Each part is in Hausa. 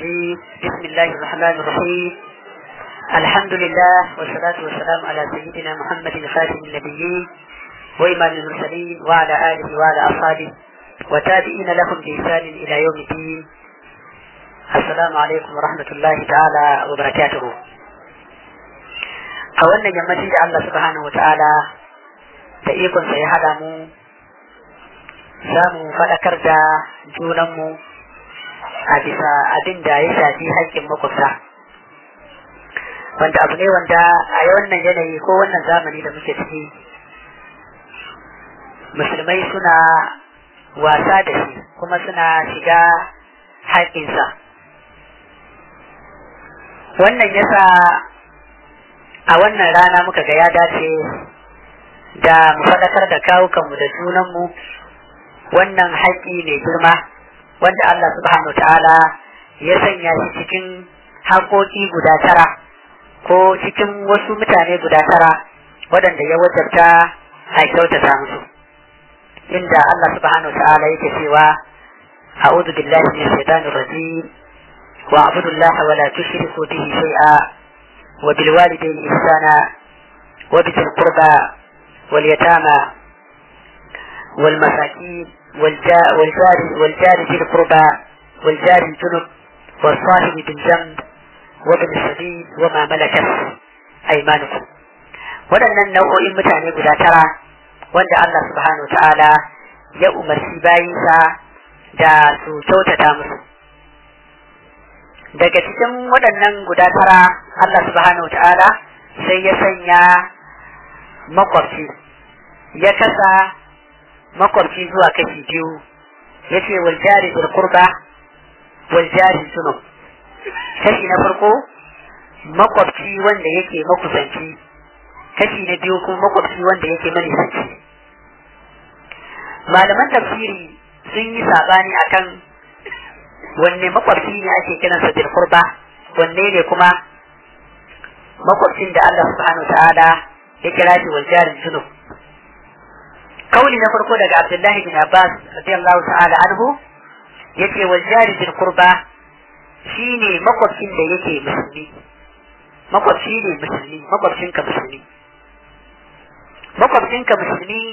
الرجيم بسم الله الرحمن الرحيم الحمد لله والصلاة والسلام على سيدنا محمد خاتم النبيين وإمام المرسلين وعلى آله وعلى أصحابه وتابعين لهم بإحسان إلى يوم الدين السلام عليكم ورحمة الله تعالى وبركاته a wannan yammaci da Allah subhanahu wata'ala da ikonsa ya haɗa mu za mu faɗakar da junanmu a bisa abin da ya shafi haƙƙin makwabta wanda abu ne wanda a wannan yanayi ko wannan zamani da muke ciki musulmai suna wasa da shi kuma suna shiga haƙƙinsa wannan yasa a wannan rana muka ga ya dace da mu faɗakar da kawukanmu da junanmu wannan haƙƙi mai girma wanda Allah subhanahu ta'ala ya sanya shi cikin haƙoƙi guda tara ko cikin wasu mutane guda tara waɗanda ya wajabta a kyautata musu inda Allah subhanahu ta'ala yake cewa a'udhu billahi minash shaitanir rajim wa a'budu Allah wa la tushriku bihi shay'a wa bil walidayni ihsana wa bil qurba wal yatama wal masakin والجار والجار ذي القربى والجار الجنب والصاحب بالجنب وابن السبيل وما ملكت أيمانكم waɗannan nau'o'in mutane guda tara wanda Allah subhanahu ta'ala ya umarci bayinsa da su kyautata musu daga cikin waɗannan guda tara Allah subhanahu ta'ala sai ya sanya makwabci ya kasa makwabci zuwa kashi biyu ya ce waljari bil kurba waljari sunub kashi na farko makwabci wanda yake makusanci kashi na biyu kuma makwabci wanda yake manisanci malaman tafsiri sun yi sabani akan wanne makwabci ne ake kiransa bil kurba wanne ne kuma makwabcin da Allah subhanahu ta'ala ya kira shi waljari sunub kauli na farko daga Abdullahi bin Abbas radiyallahu ta'ala anhu yace wal jari bil qurba shine makwabcin da yake musulmi makwabci ne musulmi makwabcin ka musulmi makwabcin ka musulmi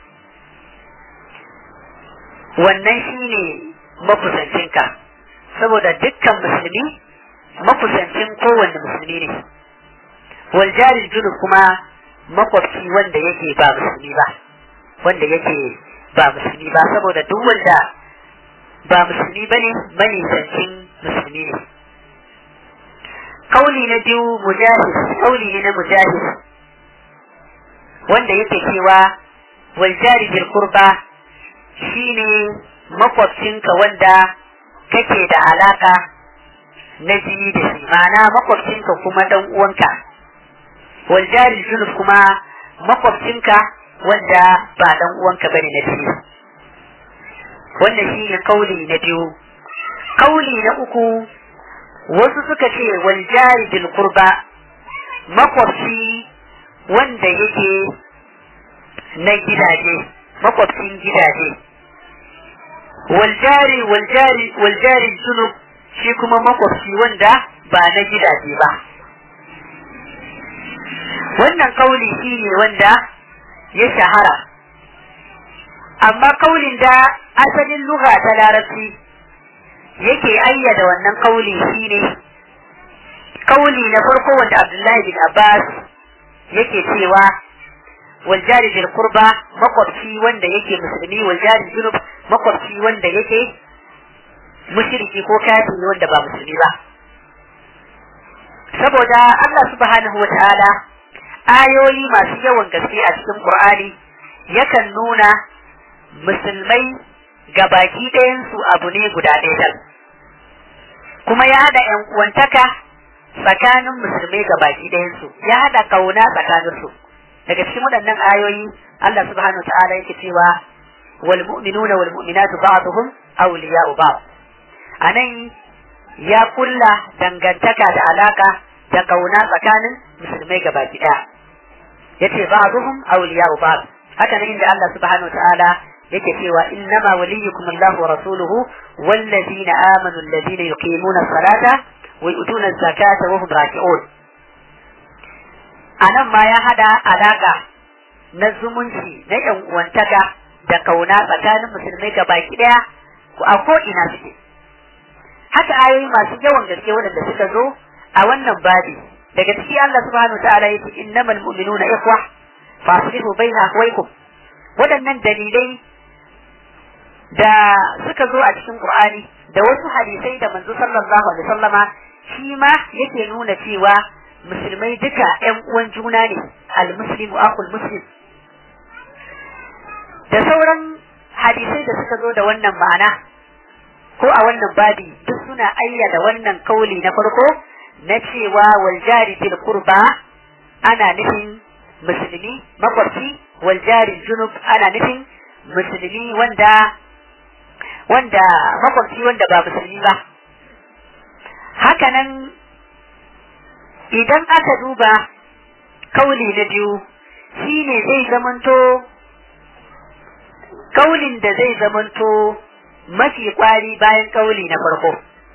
wannan shine makusancin ka saboda dukkan musulmi makusancin kowanne musulmi ne wal jari junub kuma makwabci wanda yake ba musulmi ba wanda yake ba musulmi ba saboda duk wanda ba musulmi ba ne manisancin musulmi ne kauli na biyu mujahid kauli ne na mujahid wanda yake cewa wal jari bil qurba shine makwabcinka wanda kake da alaka na jini da shi ma'ana makwabcinka kuma dan uwanka wal jari junub kuma makwabcinka wanda ba dan uwanka bane na biyu wannan shi ne kauli na biyu kauli na uku wasu suka ce wal jari bil qurba makwabci wanda yake na gidaje makwabcin gidaje wal jari wal jari wal jari junub shi kuma makwabci wanda ba na gidaje ba wannan kauli shi ne wanda ya shahara amma kaulin da asalin lugha ta larabci yake ayyada wannan kauli shine kauli na farko wanda Abdullahi bin Abbas yake cewa wal jari bil qurba makwabci wanda yake musulmi wal jari junub makwabci wanda yake mushriki ko kafiri wanda ba musulmi ba saboda Allah subhanahu wa ta'ala ayoyi masu yawan gaske a cikin Qur'ani yakan nuna musulmai ga baki ɗayansu abu ne guda ɗaya kuma ya haɗa ‘yan uwantaka tsakanin musulmai ga baki ɗayansu ya haɗa ƙauna tsakaninsu daga cikin waɗannan ayoyi Allah subhanahu ta'ala yake cewa wal mu'minuna wal mu'minatu ba'dhum awliya'u ba'd anan ya kulla dangantaka da alaka da ƙauna tsakanin musulmai ga baki ɗaya yace ba'dhum awliya'u ba'd haka nan inda Allah subhanahu ta'ala yake cewa innama waliyukum Allah wa rasuluhu wallazina amanu allazina yuqimuna as-salata wa yu'tuna az-zakata wa hum raki'un anan ma ya hada alaka na zumunci na yan uwantaka da kauna tsakanin musulmai ga baki daya a ko ina suke haka ayoyi masu yawan gaske waɗanda suka zo a wannan babi daga ciki Allah subhanahu wa ta'ala yace innamal mu'minuna ikhwa fa aslihu baina akhwaykum waɗannan dalilai da suka zo a cikin Qur'ani da wasu hadisai da manzo sallallahu alaihi wasallama shi ma yake nuna cewa musulmai duka ƴan uwan juna ne al-muslimu akhul muslim da sauran hadisai da suka zo da wannan ma'ana ko a wannan babi duk suna ayyada wannan kauli na farko na cewa wal jari bil qurba ana nufin musulmi makwabci wal jari junub ana nufin musulmi wanda wanda makwabci wanda ba musulmi ba hakanan idan aka duba kauli na biyu shine zai zamanto kaulin da zai zamanto mafi kwari bayan kauli na farko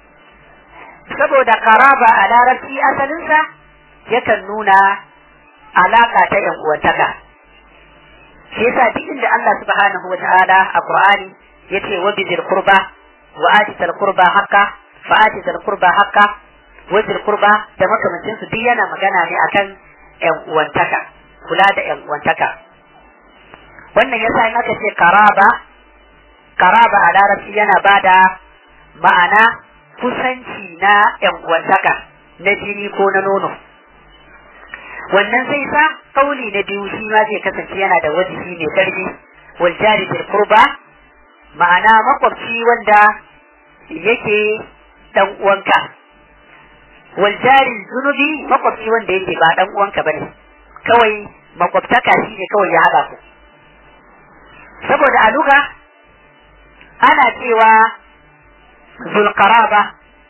saboda karaba a larabci asalinsa yakan nuna alaka ta yan uwantaka shi yasa duk inda Allah subhanahu wa ta'ala a Qur'ani yace wa bizil qurba wa atil qurba haqqa fa atil qurba haqqa wa bizil qurba da makamancin su duk yana magana ne akan yan uwantaka kula da yan uwantaka wannan yasa in aka ce karaba karaba a larabci yana bada ma'ana kusanci na yan uwantaka na jini ko na nono wannan zai sa kauli na biyu shi ma zai kasance yana da wajibi mai karfi wal jari bil qurba ma'ana makwabci wanda yake dan uwanka wal jari zunubi makwabci wanda yake ba dan uwanka bane kawai makwabtaka shi ne kawai ya haɗa ku saboda a luga ana cewa zulqaraba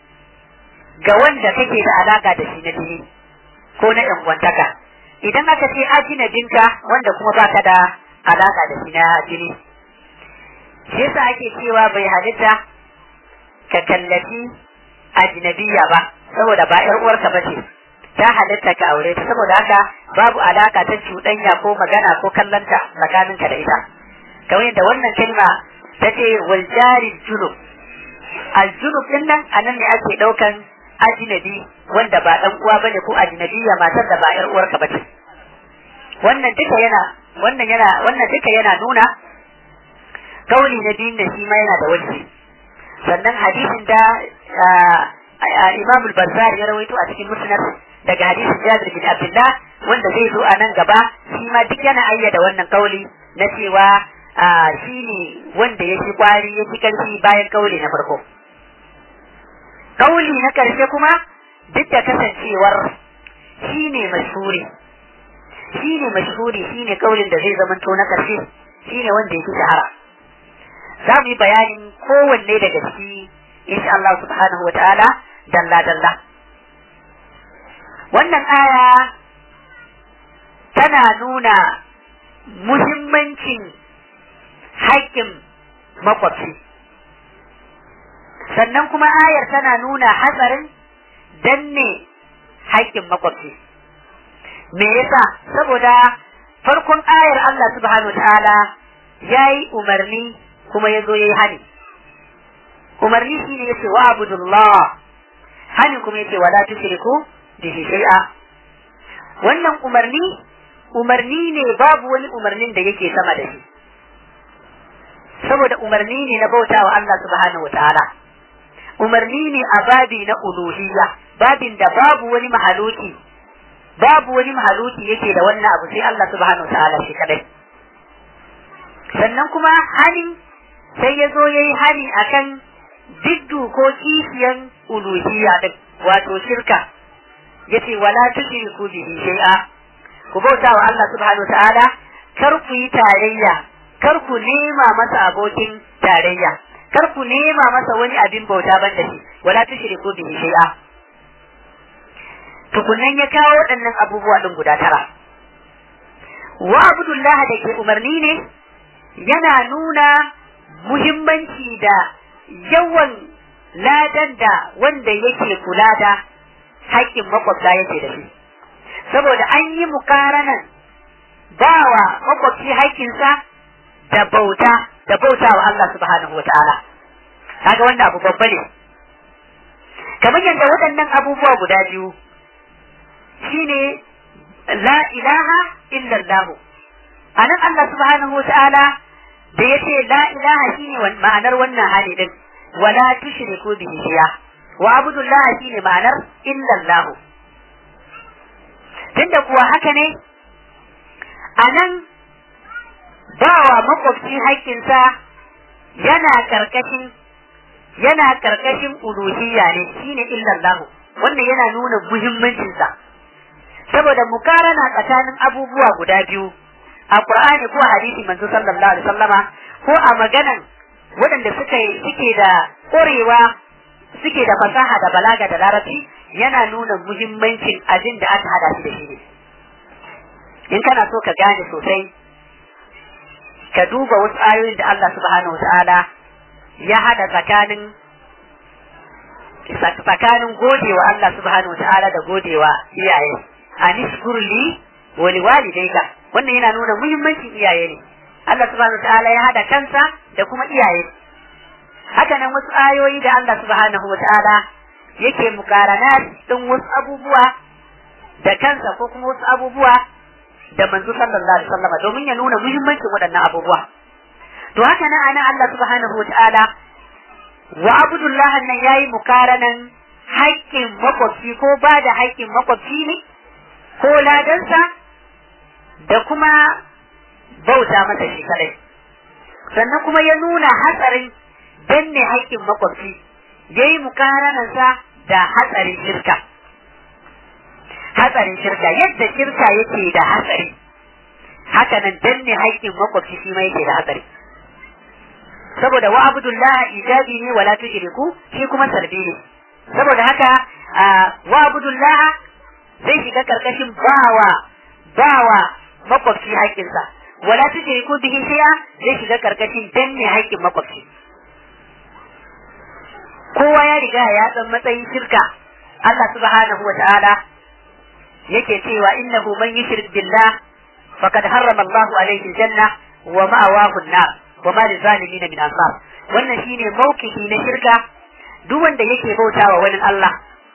ga wanda kake da alaka da shi na jini ko na yan uwantaka idan aka ce ajinabinka wanda kuma baka da alaka da shi na jini shi yasa ake cewa bai halitta ka kallafi ajnabiya ba saboda ba yar uwarka ba ce ta halitta ka aure ta saboda haka babu alaka ta cuɗanya ko magana ko kallanta tsakaninka da ita kamar yadda wannan kalma ta ce wal jari junub al junub din nan anan ne ake daukan ajnabi wanda ba dan uwa bane ko ajnabiya matar da ba yar uwarka bace wannan duka yana wannan yana wannan duka yana nuna kauli na biyun da shi ma yana da wani sannan hadisin da Imam al-Bazzar ya rawaito a cikin musnad daga hadisin Jabir bin Abdullah wanda zai zo a nan gaba shi ma duk yana ayyada wannan kauli na cewa shi ne wanda ya fi kwari ya fi karfi bayan kauli na farko kauli na karshe kuma duk da kasancewar shi ne mashhuri shi ne mashhuri shi ne kaulin da zai zamanto na karshe shi ne wanda ya fi shahara za mu yi bayanin kowanne daga ciki insha Allah subhanahu wa ta'ala dalla dalla wannan aya tana nuna muhimmancin haƙƙin makwabci sannan kuma ayar tana nuna hatsarin danne haƙƙin makwabci me yasa saboda farkon ayar Allah subhanahu wa ta'ala ya yi umarni kuma ya zo ya yi hani umarni shi ne yace wa abudullah hani kuma yace wala tushriku bihi shay'a wannan umarni umarni ne babu wani umarnin da yake sama da shi saboda umarni ne na bautawa Allah subhanahu wataala umarni ne a babi na uluhiyya babin da babu wani mahaluki babu wani mahaluki yake da wannan abu sai Allah subhanahu wataala shi kadai sannan kuma hani sai ya zo ya yi hani akan diddu ko kishiyan uluhiyya din wato shirka yace wala tushriku bihi shay'a ku bauta wa Allah subhanahu ta'ala kar ku yi tarayya kar ku nema masa abokin tarayya kar ku nema masa wani abin bauta ban da shi wala tushriku bihi shay'a tukunan ya kawo waɗannan abubuwa din guda tara wa abdullah da ke umarni ne yana nuna muhimmanci da yawan ladan da wanda yake kula da haƙƙin makwabta yake da shi saboda an yi mukaranan bawa makwabci haƙƙinsa da bauta da bauta wa Allah subhanahu wata'ala kaga wanda abu babba ne kamar yadda waɗannan abubuwa guda biyu shine la ilaha illallah anan Allah subhanahu wata'ala da yace la ilaha shine ma'anar wannan hali din wala tushriku bihi shay'a wa abudullah shine ma'anar illallah tunda kuwa haka ne anan bawa makwabci haƙƙinsa yana karkashin yana karkashin uluhiyya ne shine illallah wannan yana nuna muhimmancinsa saboda mukarana tsakanin abubuwa guda biyu a Qur'ani ko hadisi manzo sallallahu alaihi wasallama ko a maganan waɗanda suka suke da ƙorewa suke da fasaha da balaga da larabci yana nuna muhimmancin abin da aka hada shi da shi ne in kana so ka gane sosai ka duba wasu ayoyin da Allah subhanahu wa ta'ala ya hada tsakanin tsakanin godewa Allah subhanahu wa ta'ala da godewa iyaye anishkur li wa liwalidayka wannan yana nuna muhimmancin iyaye ne Allah subhanahu wa ta'ala ya hada kansa da kuma iyaye haka nan wasu ayoyi da Allah subhanahu wa ta'ala yake mukarana din wasu abubuwa da kansa ko kuma wasu abubuwa da manzo sallallahu alaihi wasallam domin ya nuna muhimmancin waɗannan abubuwa to haka nan ana Allah subhanahu wa ta'ala wa abdullah nan yayi mukaranan haƙƙin makwabci ko ba da haƙƙin makwabci ne ko ladansa da kuma bauta masa shi kadai sannan kuma ya nuna hatsarin danne haƙƙin makwabci ya yi mukaranansa da hatsarin shirka hatsarin shirka yadda shirka yake da hatsari haka nan danne haƙƙin makwabci shi ma yake da hatsari saboda wa abdullah ijabi ne wala tujriku shi kuma salbi ne saboda haka wa abdullah zai shiga karkashin bawa bawa makwabci haƙƙinsa wala tujriku bihi shay'a zai shiga karkashin danne haƙƙin makwabci kowa ya riga ya san matsayin shirka Allah subhanahu wa ta'ala yake cewa innahu man yushrik billah faqad harrama Allahu alayhi janna wa ma'awahu an-nar wa ma lizalimin min ansar wannan shine mawkifi na shirka duk wanda yake bautawa wani Allah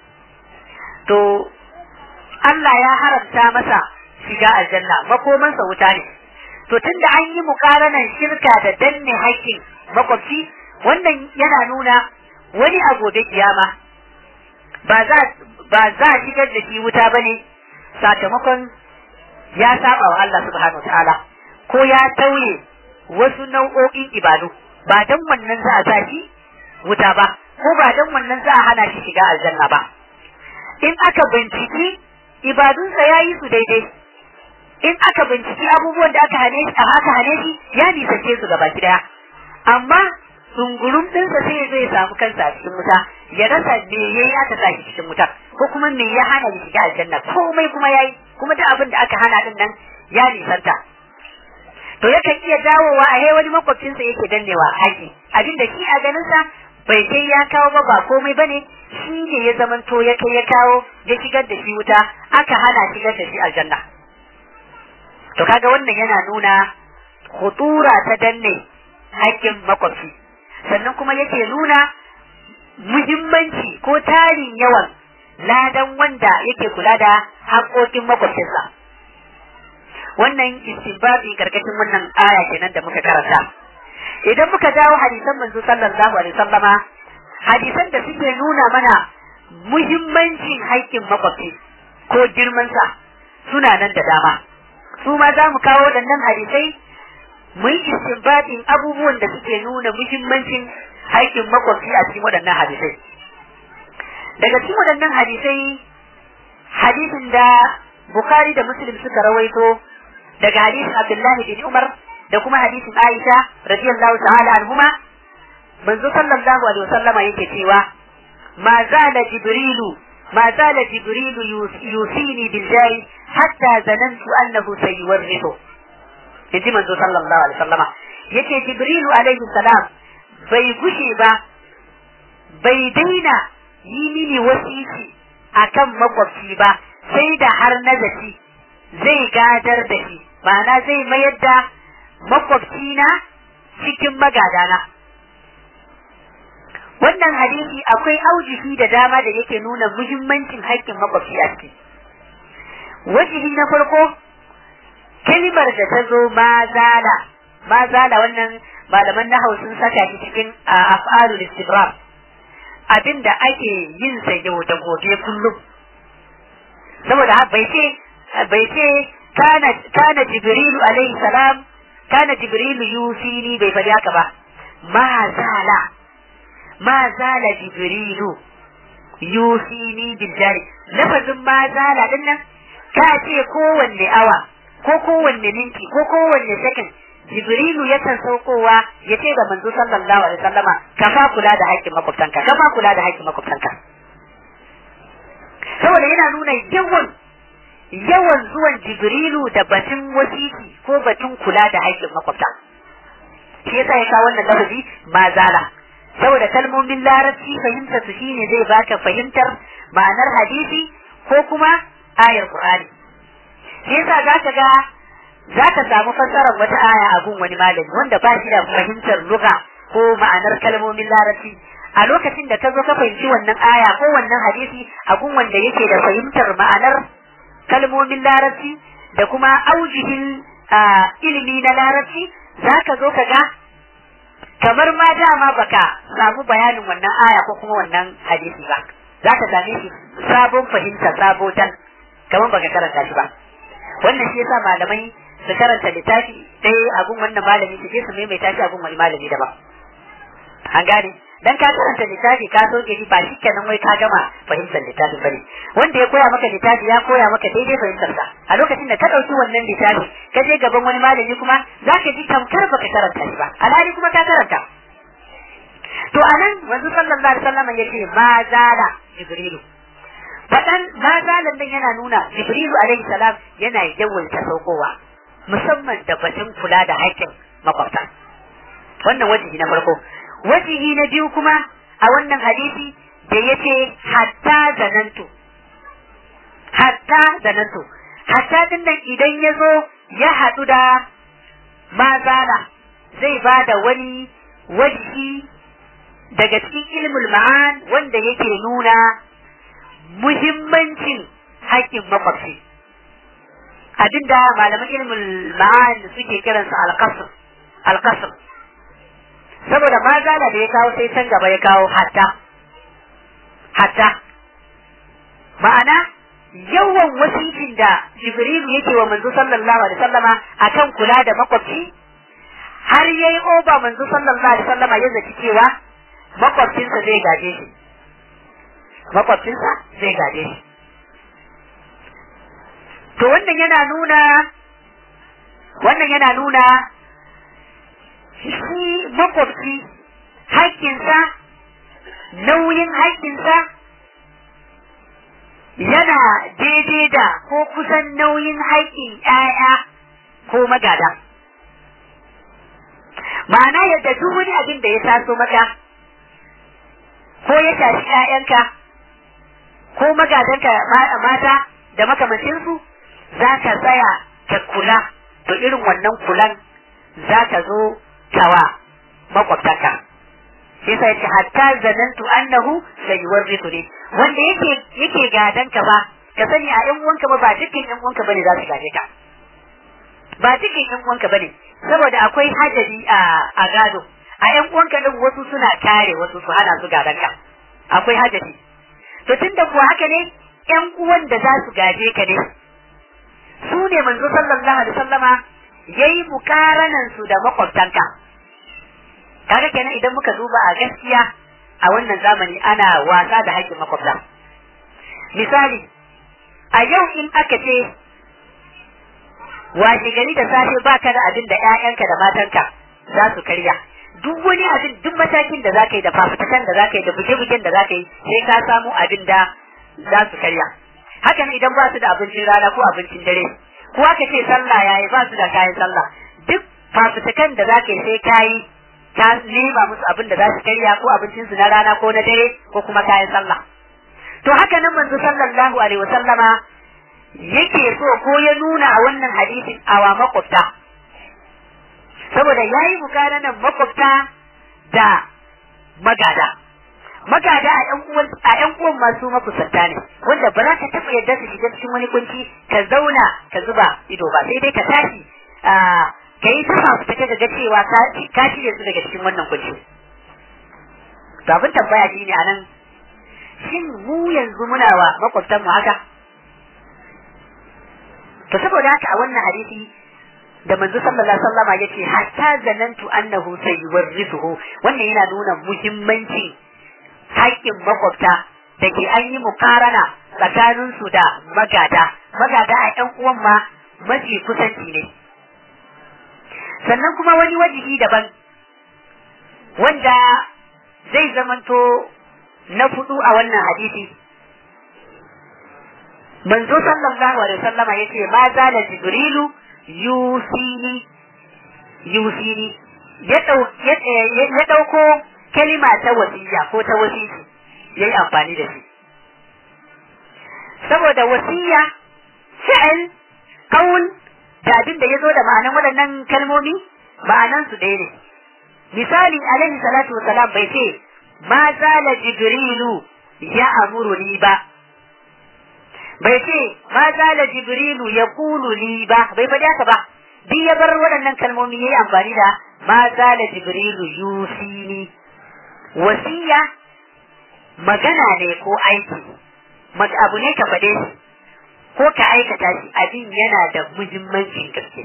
to Allah ya haramta masa shiga aljanna makomansa wuta ne to tunda an yi mukaranan shirka da danne haƙƙin makwabci wannan yana nuna wani a gobe kiyama ba za ba za a shigar da shi wuta bane sakamakon ya saba wa Allah subhanahu ta'ala ko ya tauye wasu nau'o'in ibadu ba dan wannan za a sa shi wuta ba ko ba dan wannan za a hana shi shiga aljanna ba in aka binciki ibadunsa ya yi su daidai in aka binciki abubuwan da aka hane shi aka hane shi ya nisance su gaba daya amma sungurum ɗinsa sai ya zo ya samu kansa a cikin wuta ya rasa me ya yi aka sa shi cikin wuta ko kuma me ya hana ya shiga aljanna komai kuma ya yi kuma duk abin da aka hana din nan ya nisanta to yakan iya dawowa a wani makwabcinsa yake dannewa haƙi abin da shi a ganinsa bai kai ya kawo ba ba komai bane shi ne ya zamanto ya kai ya kawo ya shigar da shi wuta aka hana shigar da shi aljanna to kaga wannan yana nuna khutura ta danne haƙƙin makwabci sannan kuma yake nuna muhimmanci ko tarin yawan ladan wanda yake kula da haƙoƙin makwabcinsa wannan istinbabi karkashin wannan aya kenan da muka karanta idan muka dawo hadisan manzo sallallahu alaihi wasallama hadisan da suke nuna mana muhimmancin haƙƙin makwabci ko girmansa suna nan da dama su ma za mu kawo waɗannan hadisai mu yi istinbadin abubuwan da suke nuna muhimmancin haƙƙin makwabci a cikin waɗannan hadisai daga cikin waɗannan hadisai hadisin da Bukhari da Muslim suka rawaito daga hadisin Abdullahi bin Umar da kuma hadisin Aisha radiyallahu ta'ala anhuma manzo sallallahu alaihi wasallam yake cewa ma zala jibrilu ma zala jibrilu yusini bil jari hatta zanantu annahu sayuwarrithu yaji manzo sallallahu alaihi wasallama yace jibrilu alaihi salam bai gushe ba bai daina yi mini wasiki akan makwabci ba sai da har na zaci zai gadar da shi ma'ana zai mayar da makwabcina cikin magadana wannan hadisi akwai aujihi da dama da yake nuna muhimmancin haƙƙin makwabci a ciki wajihi na farko kalimar da ta zo mazala mazala wannan malaman na sun saka shi cikin af'alul istibram abinda ake yin sa yau da gobe kullum saboda bai ce bai ce kana kana jibrilu alaihi salam kana jibrilu yusini bai faɗi haka ba ma zala ma zala jibrilu yusini bil jari lafazin ma zala din nan ka ce kowanne awa ko kowanne minti ko kowanne sakan jibrilu yakan saukowa ya ce ga manzo sallallahu alaihi wasallama ka fa kula da haƙƙin makwabtanka ka fa kula da haƙƙin makwabtanka saboda yana nuna yawan yawan zuwan jibrilu da batun wasiki ko batun kula da haƙƙin makwabta shi yasa ya kawo wannan lafazi mazala saboda kalmomin larabci fahimtar su shine zai baka fahimtar ma'anar hadisi ko kuma ayar qur'ani shi yasa zaka ga zaka samu fassarar wata aya a gun wani malami wanda ba shi da fahimtar lugha ko ma'anar kalmomin larabci a lokacin da ka zo ka fahimci wannan aya ko wannan hadisi a gun wanda yake da fahimtar ma'anar kalmomin larabci da kuma aujihin ilimi na larabci za ka zo ka ga kamar ma dama baka samu bayanin wannan aya ko kuma wannan hadisi ba za ka same shi sabon fahimta sabo dan kamar baka karanta shi ba wannan shi yasa malamai su karanta littafi ɗaya a gun wannan malami su je su maimaita shi a gun wani malami daban an gane dan ka karanta littafi ka soke shi ba shi kenan wai ka gama fahimtar littafi bane wanda ya koya maka littafi ya koya maka daidai fahimtar sa a lokacin da ka dauki wannan littafi ka je gaban wani malami kuma zaka ji tamkar baka karanta shi ba alhali kuma ka karanta to anan wanzu sallallahu alaihi wasallam yace ma zala jibrilu fadan ma zalan nan yana nuna jibrilu alaihi salam yana yawaita saukowa musamman da batun kula da haƙƙin makwabta wannan wajibi na farko wajihi na biyu kuma a wannan hadisi da ya ce hatta zanantu hatta zanantu hatta din nan idan ya zo ya haɗu da mazala zai ba da wani wajihi daga cikin ilmul ma'an wanda yake nuna muhimmancin haƙƙin makwabci abinda malaman ilmul ma'an suke kiransa alƙasr alƙasr saboda ma zala da ya kawo sai can gaba ya kawo hatta hatta ma'ana yawan wasikin da jibrilu yake wa manzo sallallahu alaihi sallama akan kula da makwabci har yayi oba manzo sallallahu alaihi sallama ya zaci cewa makwabcinsa zai gaje shi makwabcinsa zai gaje shi to wannan yana nuna wannan yana nuna shi makwabci haƙƙinsa nauyin haƙƙinsa yana daidai da ko kusan nauyin haƙƙin ‘ya'ya ko magada. Ma'ana yadda duk wani abin da ya taso maka, ko ya tashi ‘ya'yanka, ko magadanka mata da makamancinsu, za ka tsaya ka kula, to irin wannan kulan za ka zo tawa makwabtaka shi sai ce hatta zanantu annahu sayuwarritu ne wanda yake yake gadan ka ba ka sani a yan uwanka ba ba dukkan yan uwanka bane za su gaje ka ba dukkan yan uwanka bane saboda akwai hajari a a gado a yan uwanka din wasu suna kare wasu su hana su gadan ka akwai hajari to tunda kuwa haka ne yan uwan da za su gaje ka ne su ne manzo sallallahu alaihi wasallama yayi mukaranan su da makwabtanka kaga kenan idan muka duba a gaskiya a wannan zamani ana wasa da haƙƙin makwabta misali a yau in aka ce washe gari da safe baka da abin da ƴaƴanka da matanka za su karya duk wani abin duk matakin da zaka yi da fafutukan da zaka yi da buge-bugen da zaka yi sai ka samu abin da za su karya haka ne idan ba su da abincin rana ko abincin dare ko aka ce sallah yayi ba su da kayan sallah duk fafutukan da za ka yi sai ka yi ta nema musu abin da za su karya ko abincinsu na rana ko na dare ko kuma kayan sallah to haka nan manzo sallallahu alaihi wasallama yake so ko ya nuna a wannan hadisin awa makwabta saboda yayi mukaranan makwabta da magada magada a ƴan uwan a ƴan uwan masu makusanta ne wanda ba za ka taɓa yadda su shiga cikin wani kunci ka zauna ka zuba ido ba sai dai ka tashi ka yi tafa su take ga cewa ka shirya su daga cikin wannan kunci to abin tambaya shi ne anan shin mu yanzu muna wa makwabtan mu haka to saboda haka a wannan hadisi da manzo sallallahu alaihi wasallama yace hatta zanantu annahu sayuwarrisuhu wannan yana nuna muhimmancin haƙƙin makwabta da ke an yi mukarana tsakanin su da magada magada a ƴan uwan ma mafi kusanci ne sannan kuma wani wajibi daban wanda zai zamanto na fudu a wannan hadisi manzo sallallahu alaihi wasallama yace ma zala jibrilu yusini yusini ya dauko kalima ta wasiya ko ta wasiki yayi amfani da shi saboda wasiya fi'il qaul da abin da yazo da ma'anan waɗannan kalmomi ma'anan su ɗaya ne misali alaihi salatu wasalam bai ce ma zala jibrilu ya amuruni ba bai ce ma zala jibrilu ya kulu li ba bai faɗi haka ba duk ya bar waɗannan kalmomi yayi amfani da ma zala jibrilu yusini wasiya magana ne ko aiki abu ne ka faɗe shi ko ka aikata shi abin yana da muhimmancin gaske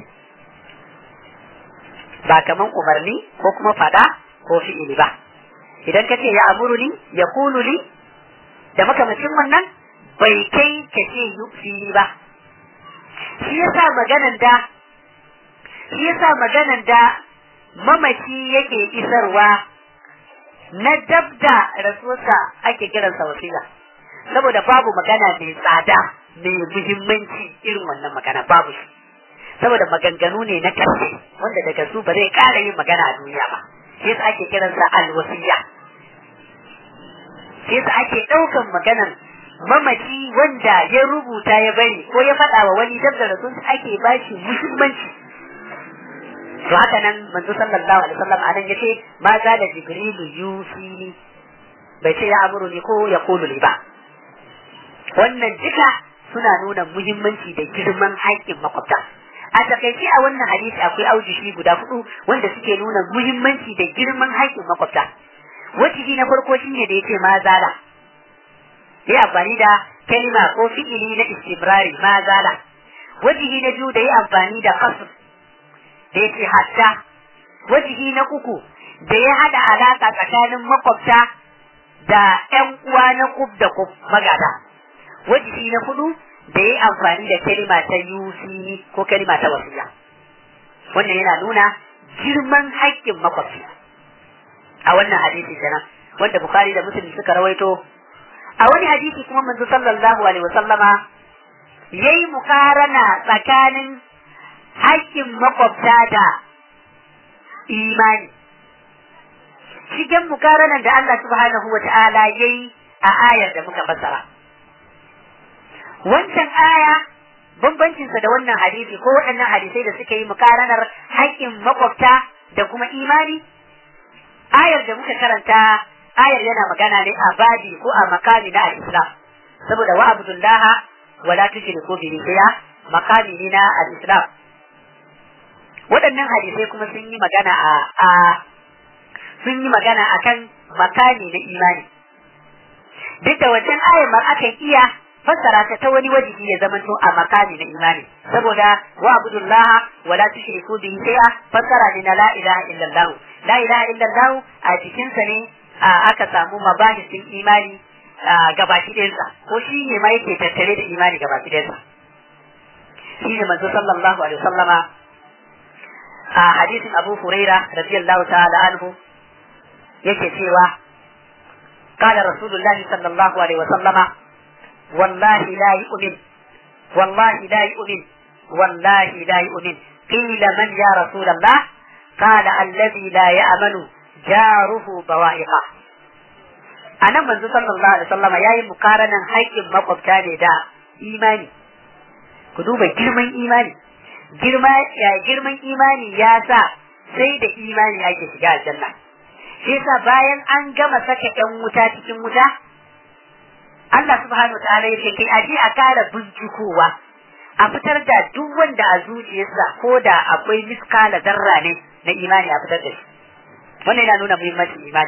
ba kaman umarni ko kuma faɗa ko fi'ili ba idan ka ce ya amuruni ya kulu li da makamacin wannan bai kai ka ce fili ba shi yasa maganan da shi yasa maganan da mamaci yake isarwa na dabda rasuwarsa ake kiransa wasila saboda babu magana mai tsada mai muhimmanci irin wannan magana babu shi saboda maganganu ne na karshe wanda daga su ba zai ƙara yin magana a duniya ba shi yasa ake kiransa alwasiya shi yasa ake ɗaukan maganan mamaci wanda ya rubuta ya bari ko ya faɗa wa wani dab da rasul ake ba shi muhimmanci to haka nan manzo sallallahu alaihi wasallam anan yace ma za da jibrilu yusini bai ce ya amuru ni ko ya kulu ni ba wannan duka suna nuna muhimmanci da girman haƙƙin makwabta a takaice a wannan hadisi akwai aujishi guda hudu wanda suke nuna muhimmanci da girman haƙƙin makwabta wajibi na farko shine da yace ma zala yi amfani da kalima ko fi'ili na istibrari ma zala wajihi na biyu da yi amfani da kasr da yake hatta wajihi na uku da ya hada alaka tsakanin makwabta da ƴan uwa na kub da kub magada wajihi na hudu da ya yi amfani da kalima ta yusi ko kalima ta wasiya wannan yana nuna girman haƙƙin makwabci a wannan hadisi kenan wanda bukhari da muslim suka rawaito a wani hadisi kuma manzo sallallahu alaihi wasallama yayi mukarana tsakanin haƙƙin makwabta da imani shigen mukaranan da Allah subhanahu wa ta'ala yayi a ayar da muka fassara wancan aya bambancinsa da wannan hadisi ko waɗannan hadisai da suka yi mukaranar haƙƙin makwabta da kuma imani ayar da muka karanta ayar yana magana ne a babi ko a makami na al-islam saboda wa abdullah wa la tushriku bihi shay'a makami ne na al-islam waɗannan hadisai kuma sun yi magana a a sun yi magana akan makami na imani duk da wancan ayar ma akan iya fassara ta ta wani wajibi ya zama to a makami na imani saboda wa abdullah wa la tushriku bihi shay'a fassara ne na la ilaha illallah la ilaha illallah a cikin sa ne aka samu mabahisin imani gabaki ɗayansa ko shi ne ma yake tattare da imani gabaki ɗayansa shi ne manzo sallallahu alaihi wasallama a hadisin Abu Huraira radiyallahu ta'ala anhu yake cewa قال رسول الله صلى الله عليه وسلم والله لا يؤمن والله لا يؤمن والله لا يؤمن قيل من يا رسول الله qala alladhi la ya'manu jaruhu bawa'iqa anan manzo sallallahu alaihi wasallam yayi mukaranan haƙƙin makwabta ne da imani ku duba girman imani girma ya girman imani ya sa sai da imani ake shiga aljanna shi yasa bayan an gama saka ɗan wuta cikin wuta Allah subhanahu ta'ala ya ce kai aje a kara bincikowa a fitar da duk wanda a zuciyarsa ko da akwai miskala zarra ne na imani a fitar da shi wannan yana nuna muhimmancin imani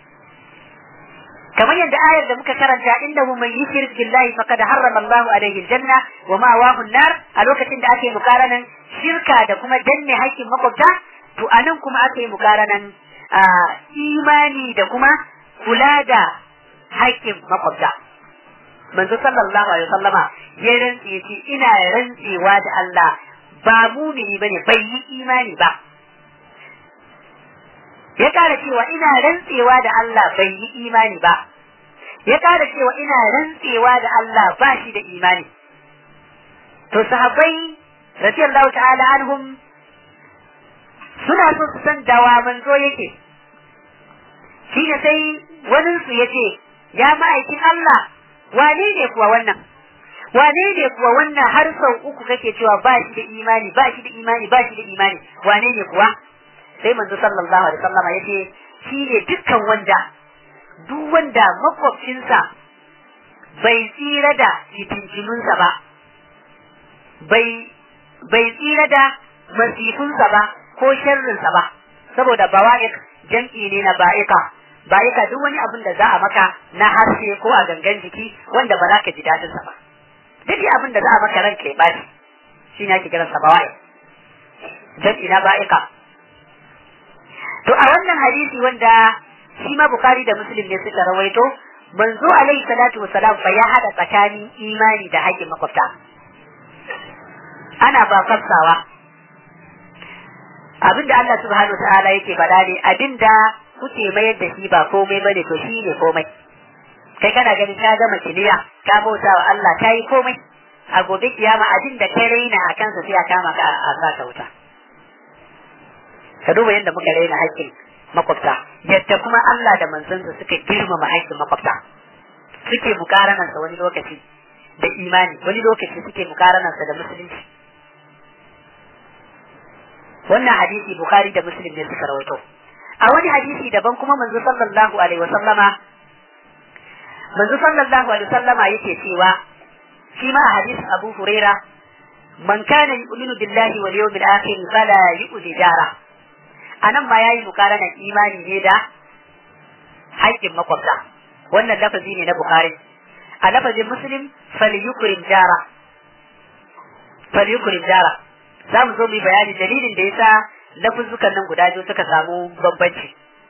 kamar yadda ayar da muka karanta innahu man yushrik billahi faqad harrama Allahu alayhi aljanna wa ma'awahu an-nar a lokacin da ake mukaranan shirka da kuma danne haƙƙin makwabta to anan kuma ake mukaranan imani da kuma kula da haƙƙin makwabta manzo sallallahu alaihi wasallama ya rantse ya ce ina rantsewa da Allah ba mumini bane bai yi imani ba ya kara cewa ina rantsewa da Allah bai yi imani ba ya kara cewa ina rantsewa da Allah ba shi da imani to sahabbai radiyallahu ta'ala anhum suna so su san dawa manzo yake shi ne sai wani su yace ya ma'aikin Allah wane ne kuwa wannan wane ne kuwa wannan har sau uku kake cewa ba shi da imani ba shi da imani ba shi da imani wane ne kuwa sai manzo sallallahu alaihi wasallama yace shi ne dukkan wanda duk wanda makwabcinsa bai tsira da fitincinunsa ba bai bai tsira da masifunsa ba ko sharrinsa ba saboda bawa'ik jam'i ne na ba'ika ba'ika duk wani abin da za a maka na harshe ko a gangan jiki wanda ba za ka ji dadin sa ba duk abin da za a maka ranka ya bashi shi ne ake kiransa bawa'ik jam'i na ba'ika to a wannan hadisi wanda shi ma bukari da muslim ne suka rawaito manzo alaihi salatu wasalam fa ya hada tsakanin imani da haƙƙin makwabta ana ba fassawa abinda Allah subhanahu ta'ala yake faɗa ne abinda kuke mayar da shi ba komai bane to shi ne komai kai kana ganin ka gama kiliya ka bauta wa Allah ka yi komai a gobe kiyama abin da kai raina a kansa sai a kama ka a sa wuta ka duba yadda muka raina haƙƙin makwabta yadda kuma Allah da manzansa suka girmama haƙƙin makwabta suke mukaranansa wani lokaci da imani wani lokaci suke mukaranansa da musulunci wannan hadisi bukhari da muslim ne suka rawaito a wani hadisi daban kuma manzo sallallahu alaihi wa sallama manzo sallallahu alaihi wa sallama yake cewa shi ma a hadisin abu huraira man kana yu'minu billahi wal yawmil akhir fala yu'zi jara anan ma yayi mukaranan imani ne da haƙƙin makwabta wannan lafazi ne na bukhari a lafazin muslim falyukrim jara falyukrim jara za mu zo mu yi bayani dalilin da yasa lafuzzukan nan guda biyu suka samu bambanci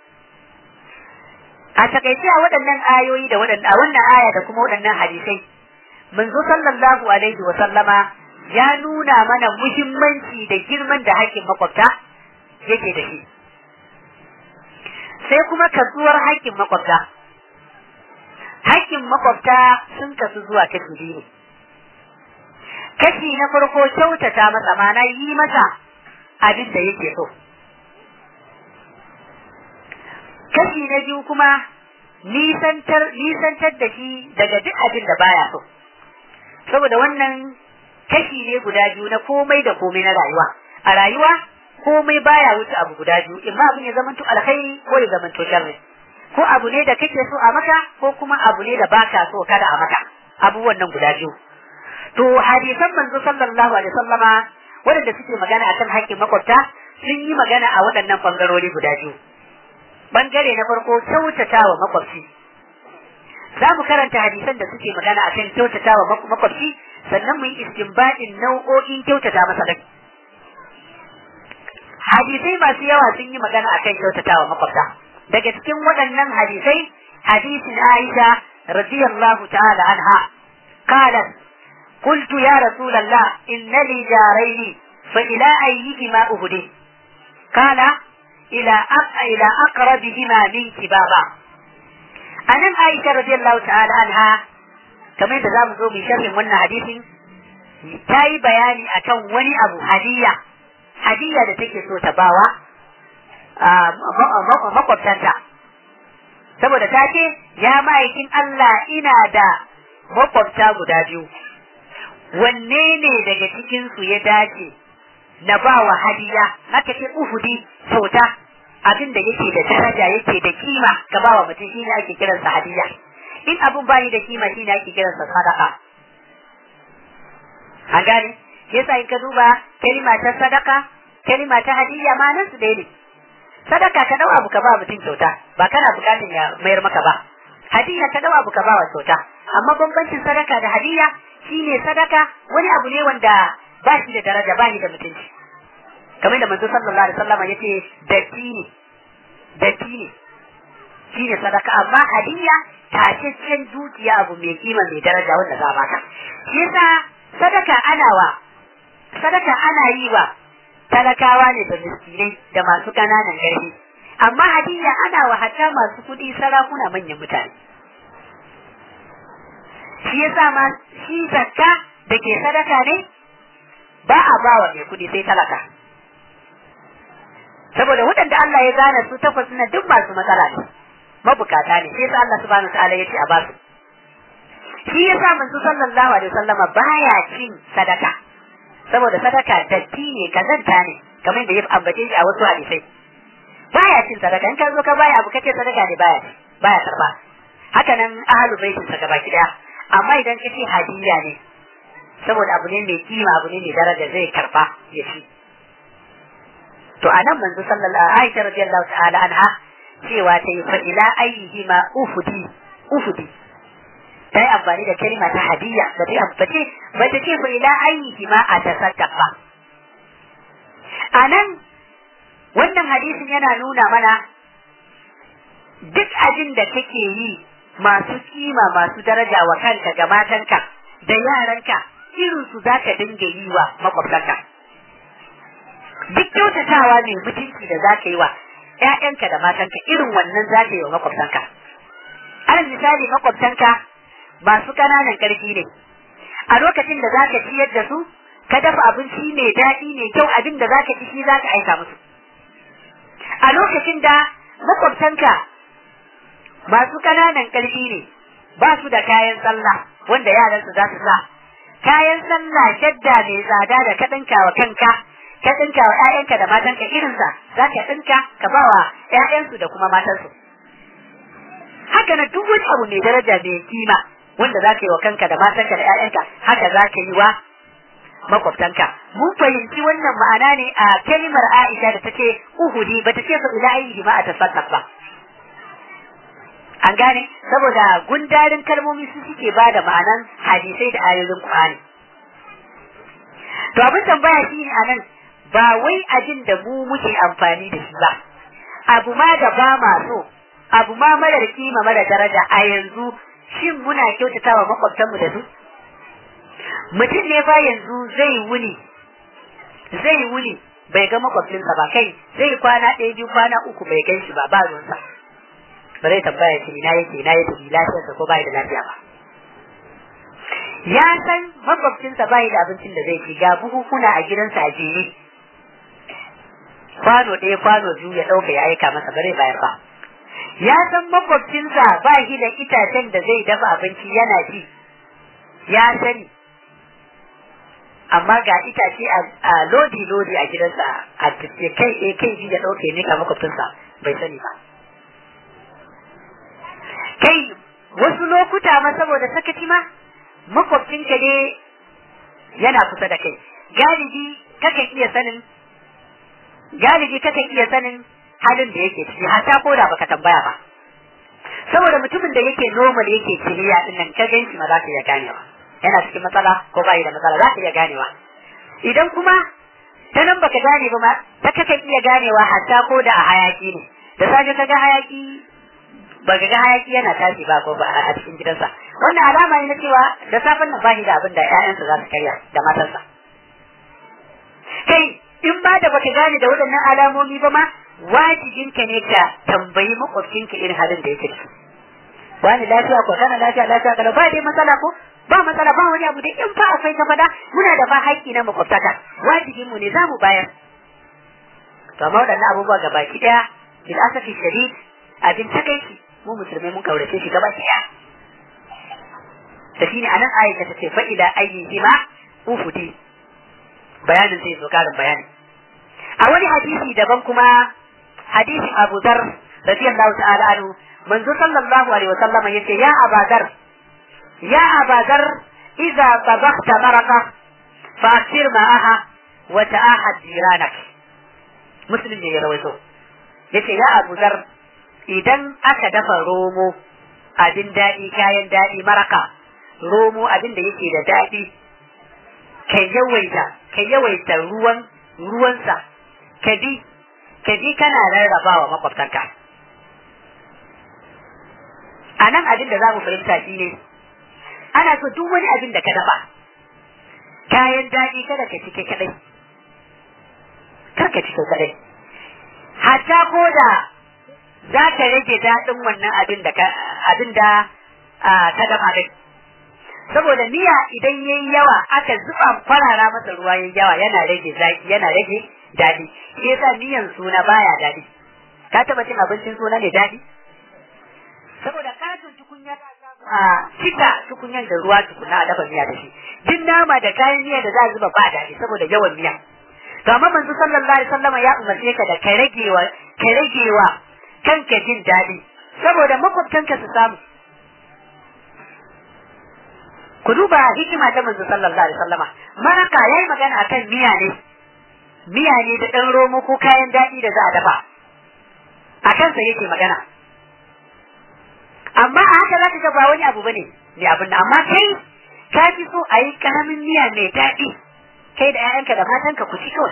a takaice a waɗannan ayoyi da waɗannan a wannan aya da kuma waɗannan hadisai manzo sallallahu alaihi wa sallama ya nuna mana muhimmanci da girman da haƙƙin makwabta yake da shi sai kuma kasuwar haƙƙin makwabta haƙƙin makwabta sun kasu zuwa kashi biyu ne kashi na farko kyautata masa mana yi masa abin da yake so kashi na biyu kuma nisantar nisantar da shi daga duk abin da baya so saboda wannan kashi ne guda biyu na komai da komai na rayuwa a rayuwa komai baya wuce abu guda biyu in ma abin ya zamanto alkhairi ko ya zamanto sharri ko abu ne da kake so a maka ko kuma abu ne da baka so kada a maka abubuwan nan guda biyu to hadisan manzo sallallahu alaihi wasallama waɗanda suke magana akan haƙƙin makwabta sun yi magana a waɗannan bangarori guda biyu bangare na farko kyautata wa makwabci za mu karanta hadisan da suke magana akan kyautata wa makwabci sannan mu yi istinbadin nau'o'in kyautata masa dai hadisai masu yawa sun yi magana akan kyautata wa makwabta daga cikin waɗannan hadisai hadisin Aisha radiyallahu ta'ala anha qalat قلت يا رسول الله إن لي جارين فإلى أيهما أهدي قال إلى إلى أقربهما منك بابا أنا عائشة رضي الله تعالى عنها كما يتزام زو من شرح من حديث تاي بياني أكون وني أبو هدية هدية da take so ta bawa makwabtanta saboda ta ce ya ma'aikin Allah ina da makwabta guda biyu wanne ne daga cikinsu ya dace na ba wa hadiya haka ce uhudi kyauta abin da yake da daraja yake da kima ka ba wa mutum shine ake kiransa hadiya in abin bayi da kima shine ake kiransa sadaka an gane shi yasa in ka duba kalima ta sadaka kalima ta hadiya ma nan su ne sadaka ka dau abu ka ba mutum kyauta ba kana bukatun ya mayar maka ba hadiya ka dau abu ka ba wa kyauta amma bambancin sadaka da hadiya shine sadaka wani abu ne wanda ba shi da daraja ba shi da mutunci kamar da manzo sallallahu alaihi wasallam yace datti ne datti ne shine sadaka amma hadiya tashashen dukiya abu mai kima mai daraja wanda za a baka shi yasa sadaka ana wa sadaka ana yi wa talakawa ne da miskinai da masu ƙananan ƙarfi amma hadiya ana wa hatta masu kuɗi sarakuna manyan mutane shi yasa ma shi zakka da ke sadaka ne ba a ba wa mai kuɗi sai talaka saboda waɗanda Allah ya gane su takwas na duk masu matsala ne mabukata ne sai Allah subhanahu ta'ala ya ce a basu shi yasa manzo sallallahu alaihi wasallama baya cin sadaka saboda sadaka datti ne kazanta ne kamar da ya ambace shi a wasu hadisai baya cin sadaka in ka zo ka baya abu kace sadaka ne baya baya karba haka nan ahlul baitin sa gaba daya amma idan kace hadiya ne saboda abu ne mai kima abu ne mai daraja zai karba ya ci to anan manzo sallallahu alaihi Aisha radiyallahu ta'ala anha cewa ta yi fa ila ayyihima ufudi ufudi ta yi amfani da kalma ta hadiyya ba ta yi ambace ba ta ce fa ila ainihi ma a tasaddaq ba a nan wannan hadisin yana nuna mana duk abin da kake yi masu kima masu daraja wa kanka ga matanka da yaranka irin su za ka dinga yi wa makwabtanka duk kyautatawa ne mutunci da za ka yi wa ‘ya'yanka da matanka irin wannan za ka yi wa makwabtanka alal misali makwabtanka masu ƙananan ƙarfi ne a lokacin da zaka ciyar da su ka dafa abinci mai daɗi mai kyau abin da zaka ci shi zaka aika musu a lokacin da makwabtanka masu ƙananan ƙarfi ne ba su da kayan sallah wanda yaran su za su sa kayan sallah shadda mai tsada da ka ɗinka wa kanka ka ɗinka wa ‘ya'yanka da matanka irinsa za ka ɗinka ka ba wa ‘ya'yansu da kuma matansu haka na duk wani abu mai daraja mai kima wanda za ka yi wa kanka da matanka da ‘ya'yanka haka za ka yi wa makwabtanka. Mun fahimci wannan ma'ana ne a kalimar Aisha da ta ce Uhudi ba ta ce fa ila ayi ma a tasaddaq ba. An gane saboda gundarin kalmomi su suke ba da ma'anan hadisai da ayoyin Qur'ani. To abin tambaya shi ne anan ba wai abin da mu muke amfani da shi ba. Abu ma da ba ma so, abu ma marar kima mara daraja a yanzu shin muna kyautata wa makwabtanmu da su? Mutum ne fa yanzu zai wuni, zai wuni bai ga makwabcinsa ba kai zai kwana ɗaya biyu kwana uku bai gan shi ba ba ruwansa. Ba zai tambaya shi ina yake ina yake lafiyarsa ko bai da lafiya ba. Ya san makwabcinsa bai da abincin da zai ci ga buhukuna a gidansa a jere. Kwano ɗaya kwano biyu ya ɗauka ya aika masa ba zai bayar ba. ya san makwabcinsa ba shi da itacen da zai dafa abinci yana ci ya sani amma ga itace a lodi lodi a gidansa a tafiye kai eh kai ji da ɗauke ne ka makwabcinsa bai sani ba kai wasu lokuta ma saboda sakaci ma makwabcinka ne yana kusa da kai galibi kakan iya sanin galibi kakan iya sanin halin da yake ciki hatta ko da baka tambaya ba saboda mutumin da yake normal yake kiriya din nan ka ganshi ma za ka iya ganewa yana cikin matsala ko bai da matsala za ka iya ganewa idan kuma ta nan baka gane ba ma ta kakan iya ganewa hatta ko da a hayaki ne da safe ka ga hayaki baka ga hayaki yana tashi ba ko ba a cikin gidansa wannan alama ne na cewa da safen nan bashi da abin da ƴaƴansa za su karya da matarsa kai in ba da baka gane da waɗannan alamomi ba ma wajibinka ne ka tambayi makwabcinka irin halin da yake ciki wani lafiya ko kana lafiya lafiya kalau ba dai matsala ko ba matsala ba wani abu da in fa akwai ka fada muna da ba haƙƙi na makwabtaka wajibin mu ne za mu bayar to amma waɗannan abubuwa ga baki ɗaya bil asafi shadid abin takaici mu musulmai mun kaurace shi gaba ɗaya da shine anan aisha ta ce fa ila ayyihima ufudi bayanin sai zo karin bayani a wani hadisi daban kuma hadisin Abu Dhar radiyallahu ta'ala anhu manzo sallallahu alaihi wa sallama yace ya Abu Dhar ya Abu Dhar idza tabakhta maraka fa'sir ma'aha wa ta'ahad jiranak muslim ne ya rawaito yace ya Abu Dhar idan aka dafa romo abin daɗi kayan daɗi maraka romo abin da yake da daɗi ka yawaita ka yawaita ruwan ruwansa ka bi ka bi kana rarrabawa makwabtanka a nan abin da za mu fahimta shi ne ana so duk wani abin da ka dafa kayan daɗi kada ka cike kadai kar ka cike kadai hatta ko da za ka rage daɗin wannan abin da ka abin da ka dafa din saboda miya idan yayi yawa aka zuba farara masa ruwa yayi yawa yana rage zaki yana rage daɗi shi yasa miyan suna baya daɗi ka taba cin abincin suna ne daɗi saboda katon tukunya a cika tukunyan da ruwa tukuna a dafa miya da shi duk nama da kayan miya da za a zuba ba daɗi saboda yawan miya to amma manzo sallallahu alaihi wasallam ya umarce ka da ka ragewa ka ragewa kanka jin daɗi saboda makwabtanka su samu ku duba hikima ta manzo sallallahu alaihi wasallama maraka yayi magana akan miya ne miya ne da ɗan romo ko kayan daɗi da za a dafa a kansa yake magana amma a haka za ka ga ba wani abu bane ne abin da amma kai ka fi so a yi karamin miya mai daɗi kai da 'ya'yanka da matanka ku ci kawai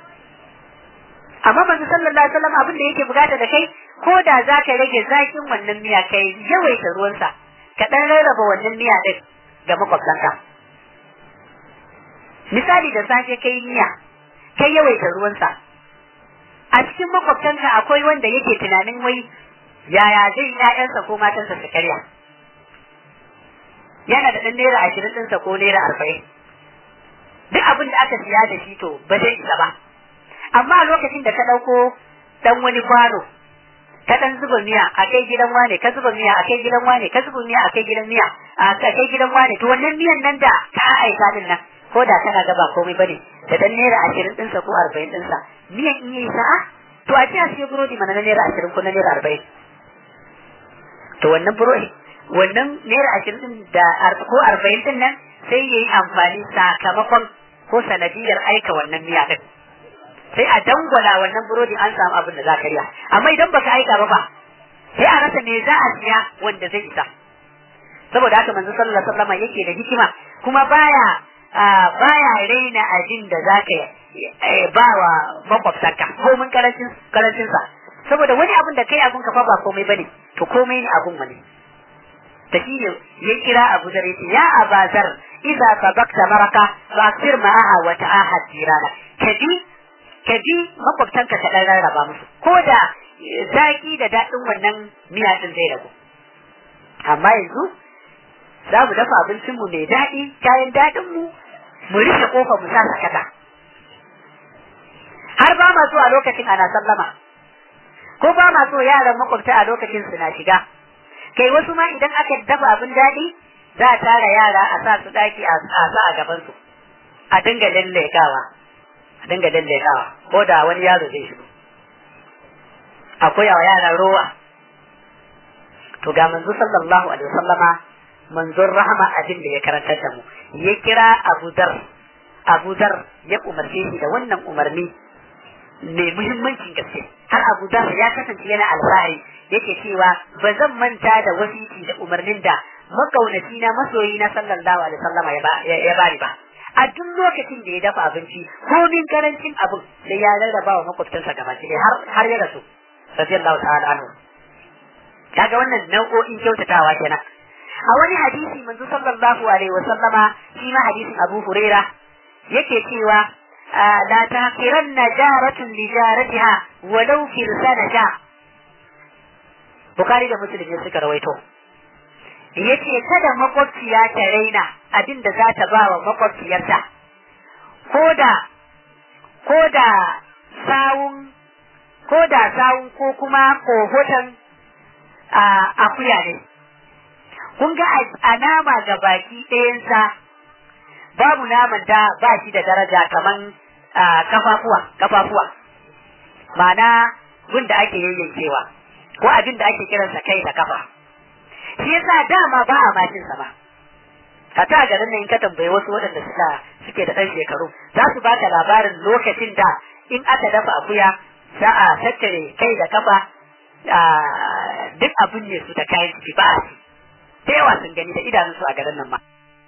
amma manzo sallallahu alaihi wasallam abin da yake bukata da kai ko da za ka rage zakin wannan miya kai yawaita ruwansa ka ɗan rarraba wannan miya ɗin ga makwabtanka misali da safe kai miya kai yawaita ruwansa a cikin makwabtanka akwai wanda yake tunanin wai yaya zai ƴaƴansa ko matansa su karya yana da ɗan naira ashirin ɗinsa ko naira arba'in duk abin da aka siya da shi to ba zai isa ba amma a lokacin da ka ɗauko ɗan wani kwano ka ɗan zuba miya a kai gidan wane ka zuba miya a kai gidan wane ka zuba miya a kai gidan miya a kai gidan wane to wannan miyan nan da ka aika din nan ko da kana ga ba komai bane da dan naira ashirin ɗinsa ko arba'in ɗinsa miyan in yi sa'a to a ce a siya burodi mana na naira ashirin ko na naira arba'in to wannan burodi wannan naira ashirin ɗin da ko arba'in ɗin nan sai ya yi amfani sakamakon ko sanadiyar aika wannan miya ɗin sai a dangwala wannan burodi an samu abin da za ka riya amma idan baka aika ba fa sai a rasa me za a siya wanda zai isa saboda haka manzo sallallahu alaihi wasallam yake da hikima kuma baya baya raina abin da zaka ba wa makwabtanka ko mun karancin karancin sa saboda wani abin da kai abun ka fa ba komai bane to komai ne abun wani da shi ne ya kira Abu Zar yace ya Abazar idza sabakta maraka fa aksir ma'aha wa ta'ahad jirana kadi kadi makwabtanka ka dan rarraba musu ko da zaki da daɗin wannan miya din zai ragu amma yanzu za mu dafa abincinmu mai daɗi kayan daɗinmu mu rufe kofa mu sa sakata har ba ma so a lokacin ana sallama ko ba ma so yaran makwabta a lokacin suna shiga kai wasu ma idan aka dafa abin daɗi za a tara yara a sa su ɗaki a sa a gaban su a dinga lallekawa a dinga lallekawa ko da wani yaro zai shigo akwai wa yara rowa to ga manzo sallallahu alaihi wasallama manzon rahama abin da ya karantar da mu ya kira Abu Dar Abu Dar ya umarce shi da wannan umarni mai muhimmancin gaske har Abu Dar ya kasance yana alfahari yake cewa ba zan manta da wasiti da umarnin da makaunaci na masoyi na sallallahu alaihi wasallama ya bari ba a duk lokacin da ya dafa abinci komin karancin abin sai ya rarraba wa makwabtansa gaba har har ya rasu radiyallahu ta'ala anhu kaga wannan nau'o'in kyautatawa kenan a wani hadisi manzo sallallahu alaihi wasallama shi ma hadisin Abu Huraira yake cewa la taqiranna jaratun li jaratiha walau firsana ja Bukhari da Muslim ne suka rawaito yace kada makwabciya ta raina abin da za ta ba wa makwabciyarta koda koda sawun ko da sawun ko kuma kohoton akuya ne kun ga a nama ga baki ɗayansa babu naman da ba shi da daraja kaman kafafuwa kafafuwa ma'ana gun da ake yayyankewa ko abin da ake kiransa kai da kafa shi yasa dama ba a mashin sa ba a ta garin nan in ka tambayi wasu waɗanda suka suke da ɗan shekaru za su baka labarin lokacin da in aka dafa akuya za a tattare kai da kafa duk abin ne su da kayan ciki ba a ci da yawa sun gani da idanunsu a garin nan ma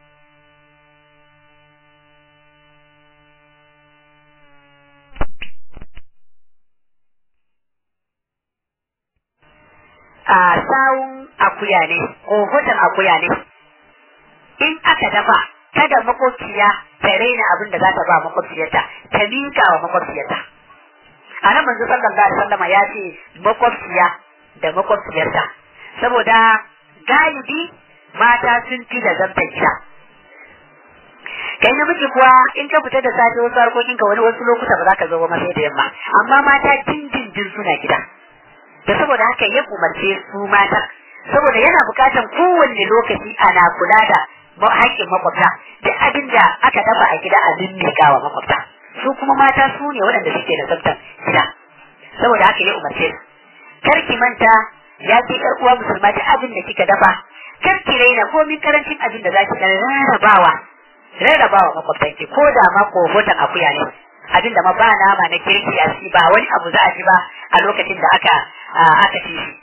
a sawun akuya ne ko hoton akuya ne in aka dafa kada makwabciya ta raina abin da za ta ba makwabciyarta ta miƙa wa makwabciyarta a nan manzo sallallahu alaihi wasallam ya ce makwabciya da makwabciyarta saboda galibi mata sun fi da zantar gida kai namiji kuwa in ka fita da safe wasu harkokin ka wani wasu lokuta ba za ka zo ba sai da yamma amma mata dindindin suna gida da saboda haka ya umarce su mata saboda yana bukatan kowanne lokaci ana kula da haƙƙin makwabta duk abin da aka dafa a gida a mimmiƙa wa makwabta su kuma mata su ne waɗanda suke da tsaftar gida saboda haka ya umarce su kar ki manta ya ce ƴar uwa musulma duk abin da kika dafa kar ki raina komin karancin abin da za ki rarrabawa rarrabawa makwabtanki ko da ma kofotan akuya ne abin da ma ba nama na kirki a shi ba wani abu za a ji ba a lokacin da aka aka ci shi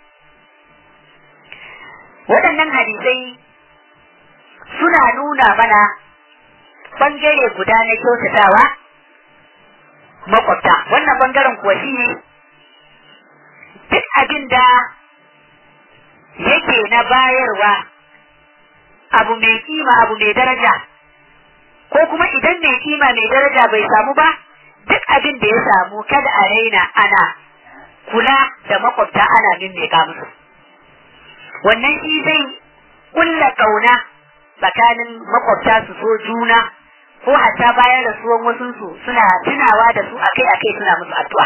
waɗannan hadisai suna nuna mana bangare guda na kyautatawa makwabta wannan bangaren kuwa shi ne duk abin da yake na bayarwa abu mai kima abu mai daraja ko kuma idan mai kima mai daraja bai samu ba duk abin da ya samu kada a raina ana kula da makwabta ana mimmiƙa musu wannan shi zai kulla kauna tsakanin makwabta su so juna ko hatta bayan rasuwan wasunsu suna tunawa da su akai akai suna musu addu'a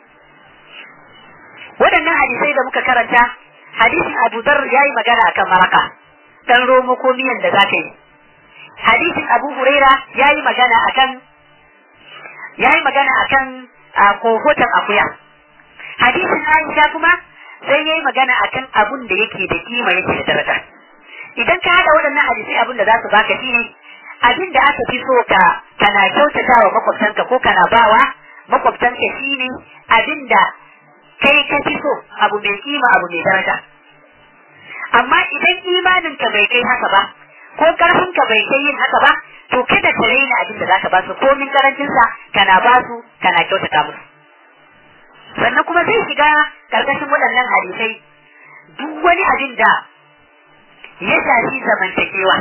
waɗannan hadisai da muka karanta hadisin Abu Dharr yayi magana akan maraka dan romo ko miyan da zaka yi hadisin Abu Huraira yayi magana akan yayi magana akan kohotan akuya hadisin Aisha kuma sai yayi magana akan abun da yake da kima yake da daraja idan ka hada waɗannan hadisai abun da za su baka shine abin da aka fi so ka kana kyautata wa makwabtanka ko kana bawa makwabtanka shine abin da kai ka fi so abu mai kima abu mai daraja amma idan imanin ka bai kai haka ba ko karfin ka bai kai yin haka ba to kada ka raina abin da zaka ba su komin karancin sa kana ba su kana kyautata musu sannan kuma zai shiga karkashin waɗannan hadisai duk wani abin da ya shafi zamantakewa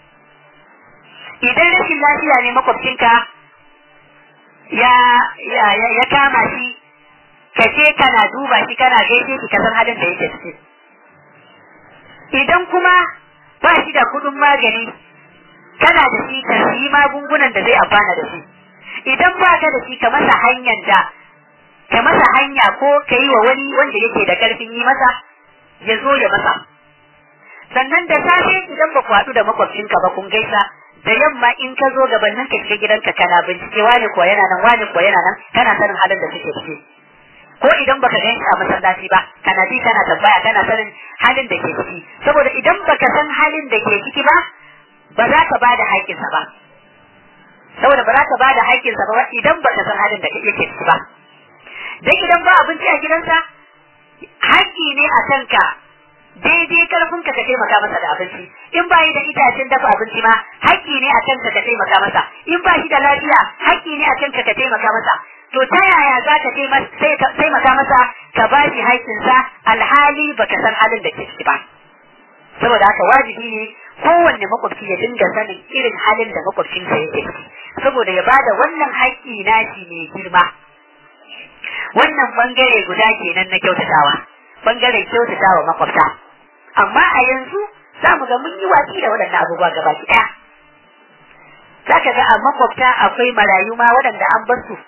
idan rashin lafiya ne makwabcinka ya ya ya kama shi ka je kana duba shi kana gaishe shi ka san halin da yake ciki idan kuma ba shi da kudin magani kana da shi ka yi magungunan da zai amfana da shi idan ba ka da shi ka masa hanyar da ka masa hanya ko ka yi wa wani wanda yake da karfin yi masa ya zo ya masa sannan da safe idan ba ku haɗu da makwabcinka ba kun gaisa da yamma in ka zo gabanin ka shiga gidanka kana bincike wani kuwa yana nan wani kuwa yana nan kana sanin halin da suke ciki ko idan baka gan a masallaci ba kana bi kana tambaya kana sanin halin da ke ciki saboda idan baka san halin da ke ciki ba ba za ka bada haƙƙinsa ba saboda ba za ka bada haƙƙinsa ba idan baka san halin da yake ciki ba dan idan ba abinci a gidansa haƙƙi ne a kanka daidai karfin ka ka taimaka masa da abinci in ba yi da itacen dafa abinci ma haƙƙi ne a kanka ka taimaka masa in ba shi da lafiya haƙƙi ne a kanka ka taimaka masa to ta yaya za ka taimaka masa ka ba shi haƙƙinsa alhali baka san halin da ke ciki ba saboda haka wajibi ne kowanne makwabci ya dinga sanin irin halin da makwabcinsa yake ciki saboda ya bada wannan haƙƙi nashi mai girma wannan bangare guda kenan na kyautatawa bangaren kyautatawa makwabta amma a yanzu za mu ga mun yi watsi da waɗannan abubuwa gaba ki ɗaya za ka ga a makwabta akwai marayu ma waɗanda an bar su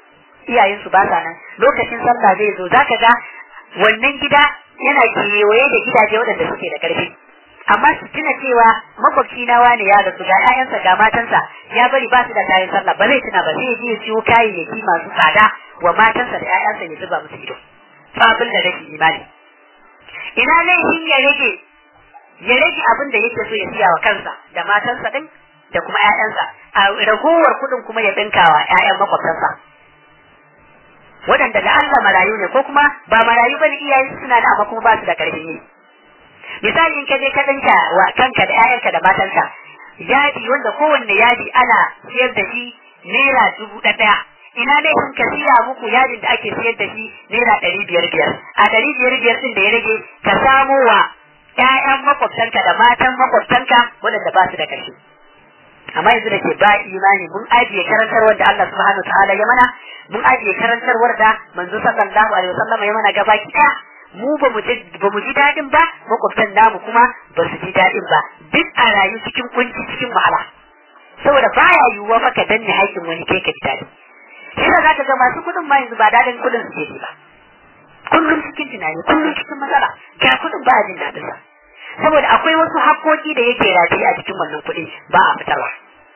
iyayensu ba sa nan lokacin sallah zai zo zaka ga wannan gida yana kewaye da gidaje waɗanda suke da ƙarfi amma su tuna cewa makwabci na wani ya rasu ga ƴaƴansa ga matansa ya bari ba su da kayan sallah ba zai tuna ba zai je siyo kayayyaki masu tsada wa matansa da ƴaƴansa ya zuba musu ido babin da rashin imani ina laifin ya rage ya rage abin da yake so ya siya wa kansa da matansa din da kuma ƴaƴansa a ragowar kuɗin kuma ya ɗinkawa ƴaƴan makwabtansa waɗanda da Allah marayu ne ko kuma ba marayu bane iyayen suna da amma kuma ba su da ƙarfin yi misali in ka je ka ɗinka wa kanka da ƴaƴanka da matanka yadi wanda kowanne yadi ana siyar da shi naira dubu ɗaya ina ne kun ka siya muku yadin da ake siyar da shi naira ɗari biyar biyar a ɗari biyar biyar ɗin da ya rage ka samo wa ƴaƴan makwabtanka da matan makwabtanka waɗanda ba su da ƙarfi amma yanzu da ke ba imani mun ajiye karantarwar da Allah subhanahu wa ta'ala ya mana mun ajiye karantarwar da manzo sallallahu alaihi wasallam ya mana gaba ki mu ba mu ba mu ji dadin ba makwabtan namu kuma ba su ji dadin ba duk a rayu cikin kunci cikin wahala saboda baya yiwuwa maka danne haƙin wani kai ka ji dadi shi da zaka ga masu kudin ma yanzu ba dadin kudin su ke ba kullum cikin tunani kullum cikin matsala ga kudin ba a jin dadin sa saboda akwai wasu haƙoƙi da yake rataye a cikin wannan kuɗi ba a fitarwa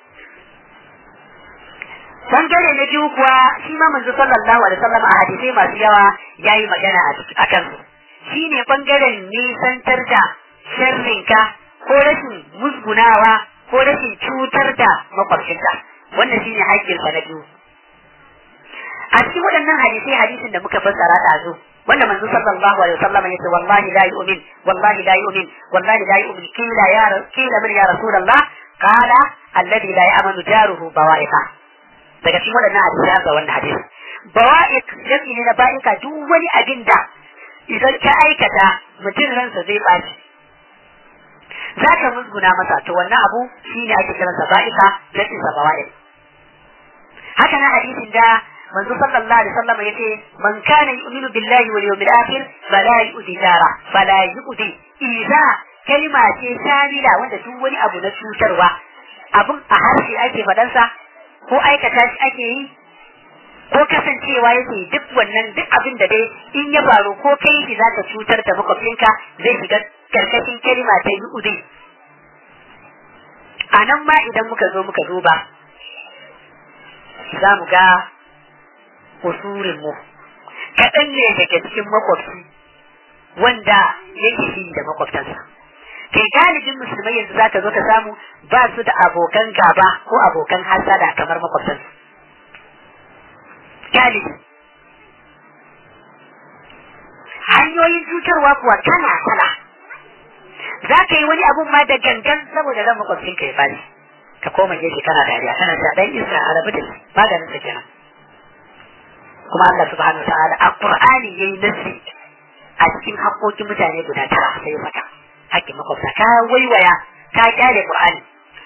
bangare na biyu kuwa shi ma manzo sallallahu alaihi wasallam a hadisai masu yawa yayi magana a kan su shine bangaren nisantar da sharrinka ko rashin musgunawa ko rashin cutar da makwabcinka wannan shine haƙƙin sa na biyu a cikin waɗannan hadisai hadisin da muka fassara ɗazu wanda manzo sallallahu alaihi wasallam yace wallahi la yu'min wallahi la yu'min wallahi la yu'min kila ya kila min ya rasulullah qala alladhi la ya'manu jaruhu bawa'iqa daga cikin waɗannan hadisi ga wannan hadisi bawa'iq jami'i ne na ba'ika duk wani abin da idan ka aikata mutum ransa zai baci za ka musguna masa to wannan abu shine ake kiransa ba'ika jami'in sa bawa'iq haka na hadisin da manzo sallallahu alaihi wasallam yace man kana yu'minu billahi wal yawmil akhir fala yu'di jara fala yu'di idza kalma ce shamila wanda duk wani abu na cutarwa abun a harshe ake fadansa ko aikata shi ake yi ko kasancewa yake duk wannan duk abin da dai in ya faru ko kai shi zaka cutar da makwabcinka zai shiga karkashin kalma ta yu'di a nan ma idan muka zo muka duba za mu ga usurin mu kaɗan ne daga cikin makwabci wanda yake shi da makwabtansa kai galibin musulmai yanzu zaka zo ka samu ba su da abokan gaba ko abokan hasada kamar makwabtansu galibi hanyoyin cutarwa kuwa kala kala za ka yi wani abun ma da gangan saboda ran makwabcinka ya bani ka koma gefe kana dariya kana ta dan isa a rabu da shi maganin sa kenan kuma Allah subhanahu ta'ala a Qur'ani yayi nasi a cikin haƙoƙin mutane guda tara sai saka haƙƙin makwabta ka waiwaya ka kyale Qur'ani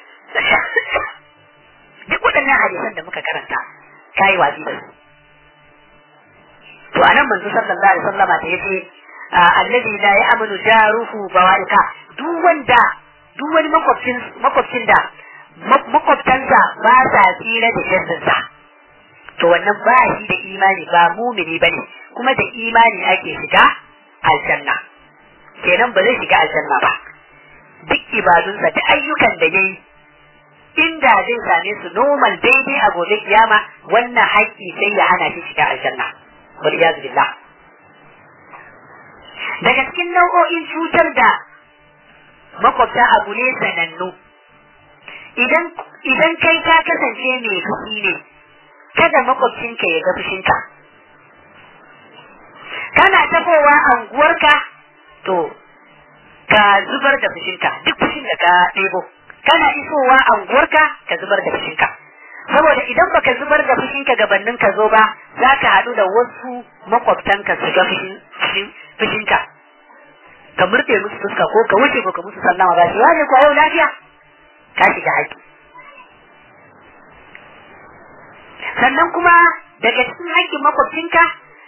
duk waɗannan hadisan da muka karanta ka yi watsi da su to anan manzo sallallahu alaihi wasallam da yace alladhi la ya'manu jaruhu bawaika duk wanda duk wani makwabcin makwabcin da makwabtansa ba sa tsira da sharrinsa to wannan ba shi da imani ba mumini bane kuma da imani ake shiga aljanna kenan ba zai shiga aljanna ba duk ibadunsa da ayyukan da yayi inda zai same su normal daidai a gobe kiyama wannan haƙƙi sai ya hana shi shiga aljanna wal iyaz billah daga cikin nau'o'in cutar da makwabta abu ne sanannu idan idan kai ka kasance mai fushi ne kada makwabcinka ya ga fushinka kana tafowa anguwarka to ka zubar da fushinka duk fushin da ka ɗebo kana isowa anguwarka ka zubar da fushinka saboda idan baka zubar da fushinka gabanin ka zo ba za ka haɗu da wasu makwabtanka su ga fushinka ka murɗe musu fuska ko ka wuce ko ka musu sallama ba shi wane ko yau lafiya ka shiga haƙi sannan kuma daga cikin haƙƙin makwabcinka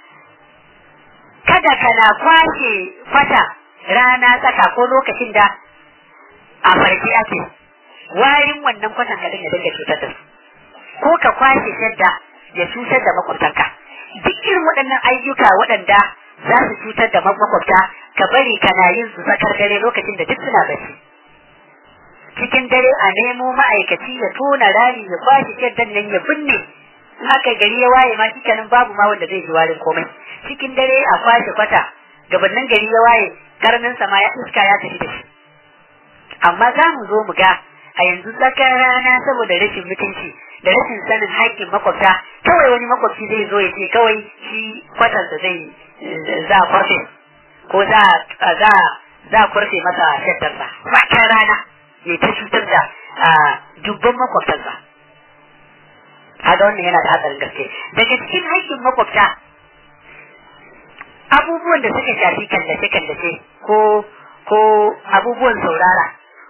kada kana kwashe kwata rana tsaka ko lokacin da a farki ake warin wannan kwatan ka dinga dinga cutar da su ko ka kwashe shadda ya cutar da makwabtanka duk irin waɗannan ayyuka waɗanda za su cutar da makwabta ka bari kana yin su tsakar dare lokacin da duk suna bacci cikin dare a nemo ma'aikaci ya tona rami ya kwashe shaddan nan ya binne in aka gari ya waye ma shikenan babu ma wanda zai ji warin komai cikin dare a kwashe kwata gabanin gari ya waye karnin sama ya iska ya tafi da shi amma za mu zo mu ga a yanzu tsakar rana saboda rashin mutunci da rashin sanin haƙƙin makwabta kawai wani makwabci zai zo ya ce kawai shi kwatansa zai za a kwarfe ko za za za a kwarfe masa shaddarsa tsakar rana ya ta cutar da dubban makwabtansa kaga wannan yana da hatsarin gaske daga cikin haƙƙin makwabta abubuwan da suka shafi kallace-kallace ko ko abubuwan saurara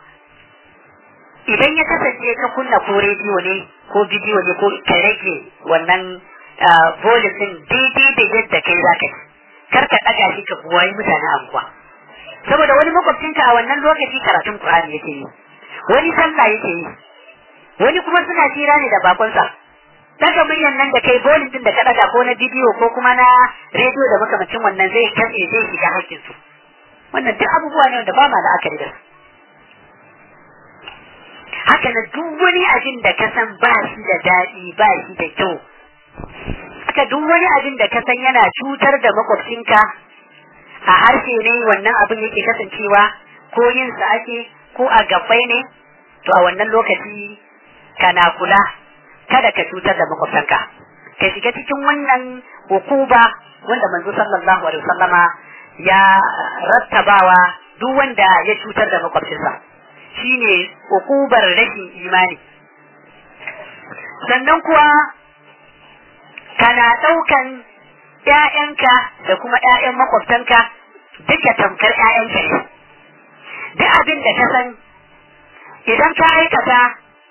idan ya kasance ka kunna ko rediyo ne ko bidiyo ne ko ka rage wannan polisin daidai da yadda kai za ka kar ka ɗaga shi ka buwayi mutane anguwa saboda wani makwabcinka a wannan lokaci karatun Qur'ani yake yi wani sallah yake yi wani kuma suna tira ne da bakonsa daga muryan nan da kai bolin din da ka daga ko na bidiyo ko kuma na rediyo da makamacin wannan zai katse zai shiga hakkin su wannan duk abubuwa ne wanda ba ma la'akari da su haka na duk wani abin da ka san ba shi da daɗi ba shi da kyau haka duk wani abin da ka san yana cutar da makwabcinka a harshe ne wannan abin yake kasancewa ko yin sa ake ko a gabbai ne to a wannan lokaci kana kula kada ka cutar da makwabtanka ka shiga cikin wannan hukuba wanda manzo sallallahu alaihi wasallama ya rattabawa duk wanda ya cutar da makwabcinsa shine hukubar rashin imani sannan kuwa kana ɗaukan ‘ya'yanka da kuma ‘ya'yan makwabtanka duka tamkar ‘ya'yanka ne duk abin da ka san idan ka aikata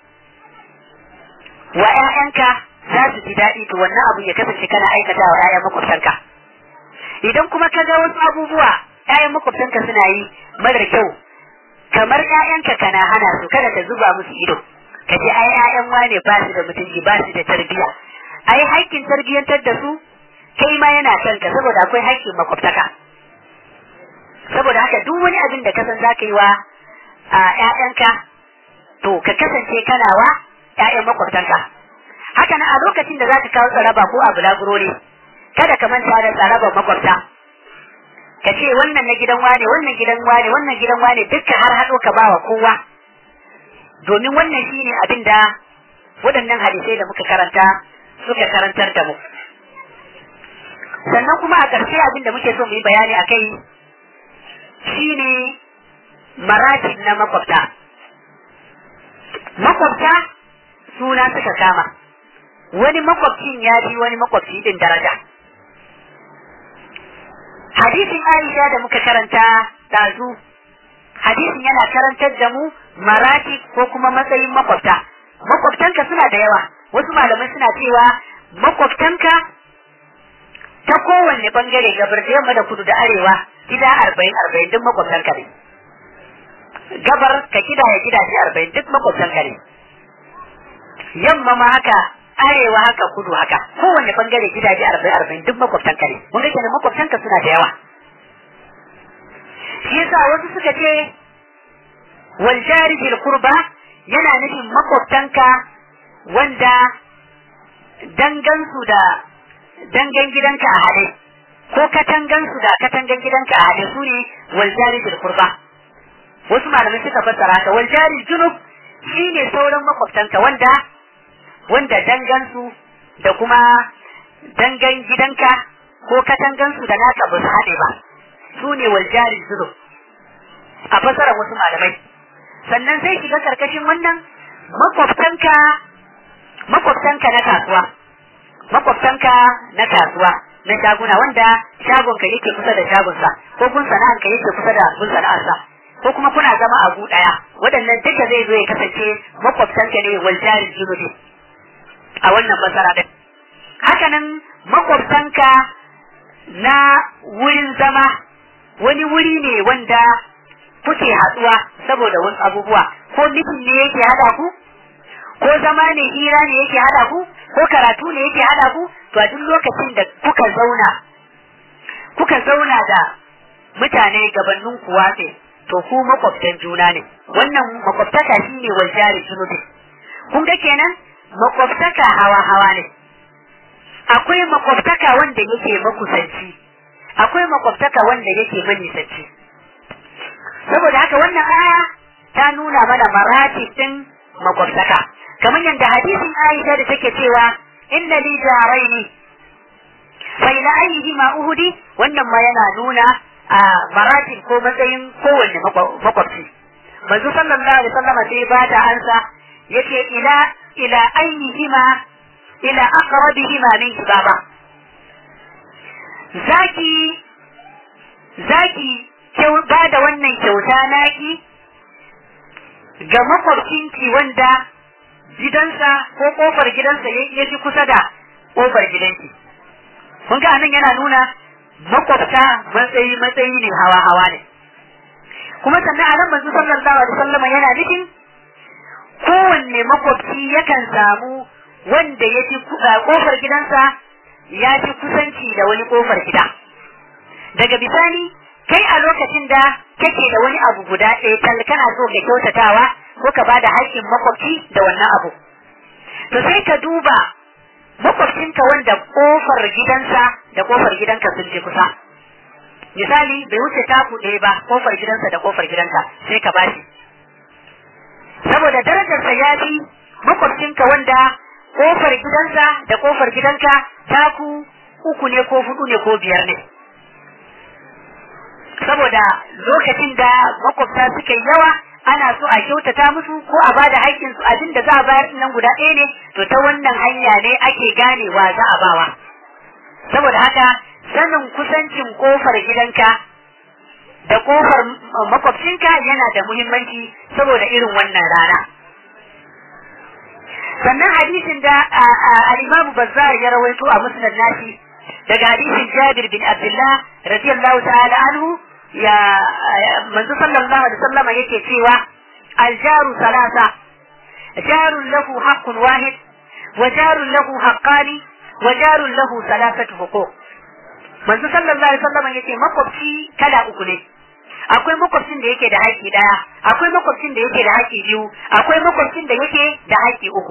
wa ‘ya'yanka za su ji daɗi to wannan abu ya kasance kana aikata wa ‘ya'yan makwabtanka idan kuma ka ga wasu abubuwa ‘ya'yan makwabtanka suna yi mara kyau kamar ‘ya'yanka kana hana su kada ka zuba musu ido ka ce ai ‘ya'yan wane ba su da mutunci ba su da tarbiyya ai haƙƙin tarbiyyantar da su kai ma yana kanka saboda akwai haƙƙin makwabtaka saboda haka duk wani abin da ka san za ka yi wa a ‘ya'yanka to ka kasance kana wa ‘ya'yan makwabtanka haka nan a lokacin da za ka kawo tsaraba ko abu laburo ne kada ka manta da tsaraban makwabta ka ce wannan na gidan wane wannan gidan wane wannan gidan wane dukka har haɗo ka ba wa kowa domin wannan shine abin da waɗannan hadisai da muka karanta suka karantar da mu sannan kuma a ƙarshe abin da muke so mu yi bayani a kai shine maratib na makwabta makwabta suna suka kama wani makwabcin ya fi wani makwabci din daraja hadisin aisha da muka karanta dazu hadisin yana karantar da mu maratib ko kuma matsayin makwabta makwabtanka suna da yawa wasu malamai suna cewa makwabtanka ta kowanne bangare gabar da yamma da kudu da arewa gida arba'in arba'in duk makwabtanka ne gabar ka gida ya gidaje arba'in duk makwabtanka ne yamma ma haka arewa haka kudu haka kowanne bangare gidaje arba'in arba'in duk makwabtanka ne mun ga kenan makwabtanka suna da yawa shi yasa wasu suka ce wal jari bil qurba yana nufin makwabtanka wanda dangansu da dangan gidanka a haɗe ko katangansu da katangan gidanka a haɗe su ne waljari bil qurba wasu malamai suka fassara haka waljari junub shine sauran makwabtanka wanda wanda dangansu da kuma dangan gidanka ko katangansu da naka ba su haɗe ba su ne waljari junub a fassara wasu malamai sannan sai shiga karkashin wannan makwabtanka makwabtanka na kasuwa makwabtanka na kasuwa na shaguna wanda shagonka yake kusa da shagonsa ko kun sana'arka yake kusa da kun sana'arsa ko kuma kuna zama a gu daya waɗannan duka zai zo ya kasance makwabtanka ne wal jarin junubi a wannan fasara din hakanan makwabtanka na wurin zama wani wuri ne wanda kuke haɗuwa saboda wasu abubuwa ko mitin ne yake haɗa ku ko zama ne hira ne yake hada ku ko karatu ne yake hada ku to a duk lokacin da kuka zauna kuka zauna da mutane gabanin kuwa ne to ku makwabtan juna ne wannan makwabtaka shine wal jari junubi kun ga kenan makwabtaka hawa hawa ne akwai makwabtaka wanda yake makusanci akwai makwabtaka wanda yake manisanci saboda haka wannan aya ta nuna mana maratib din makwabtaka kamar yadda hadisin Aisha da take cewa inna li jaraini fa ila ayyihima uhudi wannan ma yana nuna a maratib ko matsayin kowanne makwabci manzo sallallahu alaihi wasallam sai ba da ansa yace ila ila ayyihima ila aqrabihima min baba zaki zaki ba da wannan kyauta naki ga makwabcinki wanda gidansa ko kofar gidansa ya fi kusa da kofar gidanki kun ga anan yana nuna makwabta matsayi matsayi ne hawa hawa ne kuma sannan anan manzo sallallahu alaihi wasallam yana nufin kowanne makwabci yakan samu wanda ya fi kofar gidansa ya fi kusanci da wani kofar gida daga bisani kai a lokacin da kake da wani abu guda ɗaya tal kana so ka kyautatawa ko ka bada haƙƙin makwabci da wannan abu to sai ka duba makwabcinka wanda kofar gidansa da kofar gidanka sun je kusa misali bai wuce taku ɗaya ba kofar gidansa da kofar gidanka sai ka bashi saboda darajarsa ya fi makwabcinka wanda kofar gidansa da kofar gidanka taku uku ne ko hudu ne ko biyar ne saboda lokacin da makwabta suka yi yawa ana so a kyautata musu ko a bada haƙƙin su abin da za a bayar nan guda ɗaya ne to ta wannan hanya ne ake ganewa za a bawa saboda haka sanin kusancin kofar gidanka da kofar makwabcinka yana da muhimmanci saboda irin wannan rana sannan hadisin da al-Imam Bazzar ya rawaito a Musnad nashi daga hadisin Jabir bin Abdullah radiyallahu ta'ala anhu ya manzo sallallahu alaihi wasallam yake cewa al-jaru salasa jarun lahu haqqun wahid wa jarun lahu haqqani wa jarun lahu salasatu huquq manzo sallallahu alaihi wasallam yake makwabci kala uku ne akwai makwabcin da yake da haƙƙi ɗaya akwai makwabcin da yake da haƙƙi biyu akwai makwabcin da yake da haƙƙi uku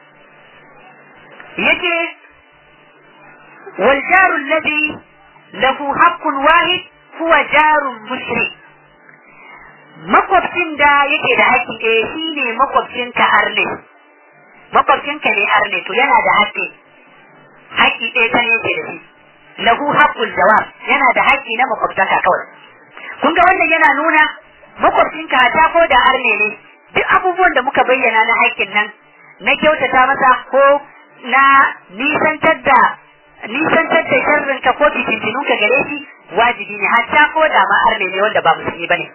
yake wal jaru alladhi lahu haqqun wahid huwa jarun mushrik makwabcin da yake da haƙƙi ɗaya shine makwabcin ka arne makwabcin ka ne arne to yana da haƙƙi haƙƙi ɗaya ta yake da shi lahu haqqul jawab yana da haƙƙi na makwabtaka kawai kun ga wannan yana nuna makwabcinka ta ko da arne ne duk abubuwan da muka bayyana na haƙƙin nan na kyautata masa ko na nisantar da nisantar da sharrin ka ko fitintinun ka gare shi wajibi ne hatta ko da ma arne ne wanda ba musulmi bane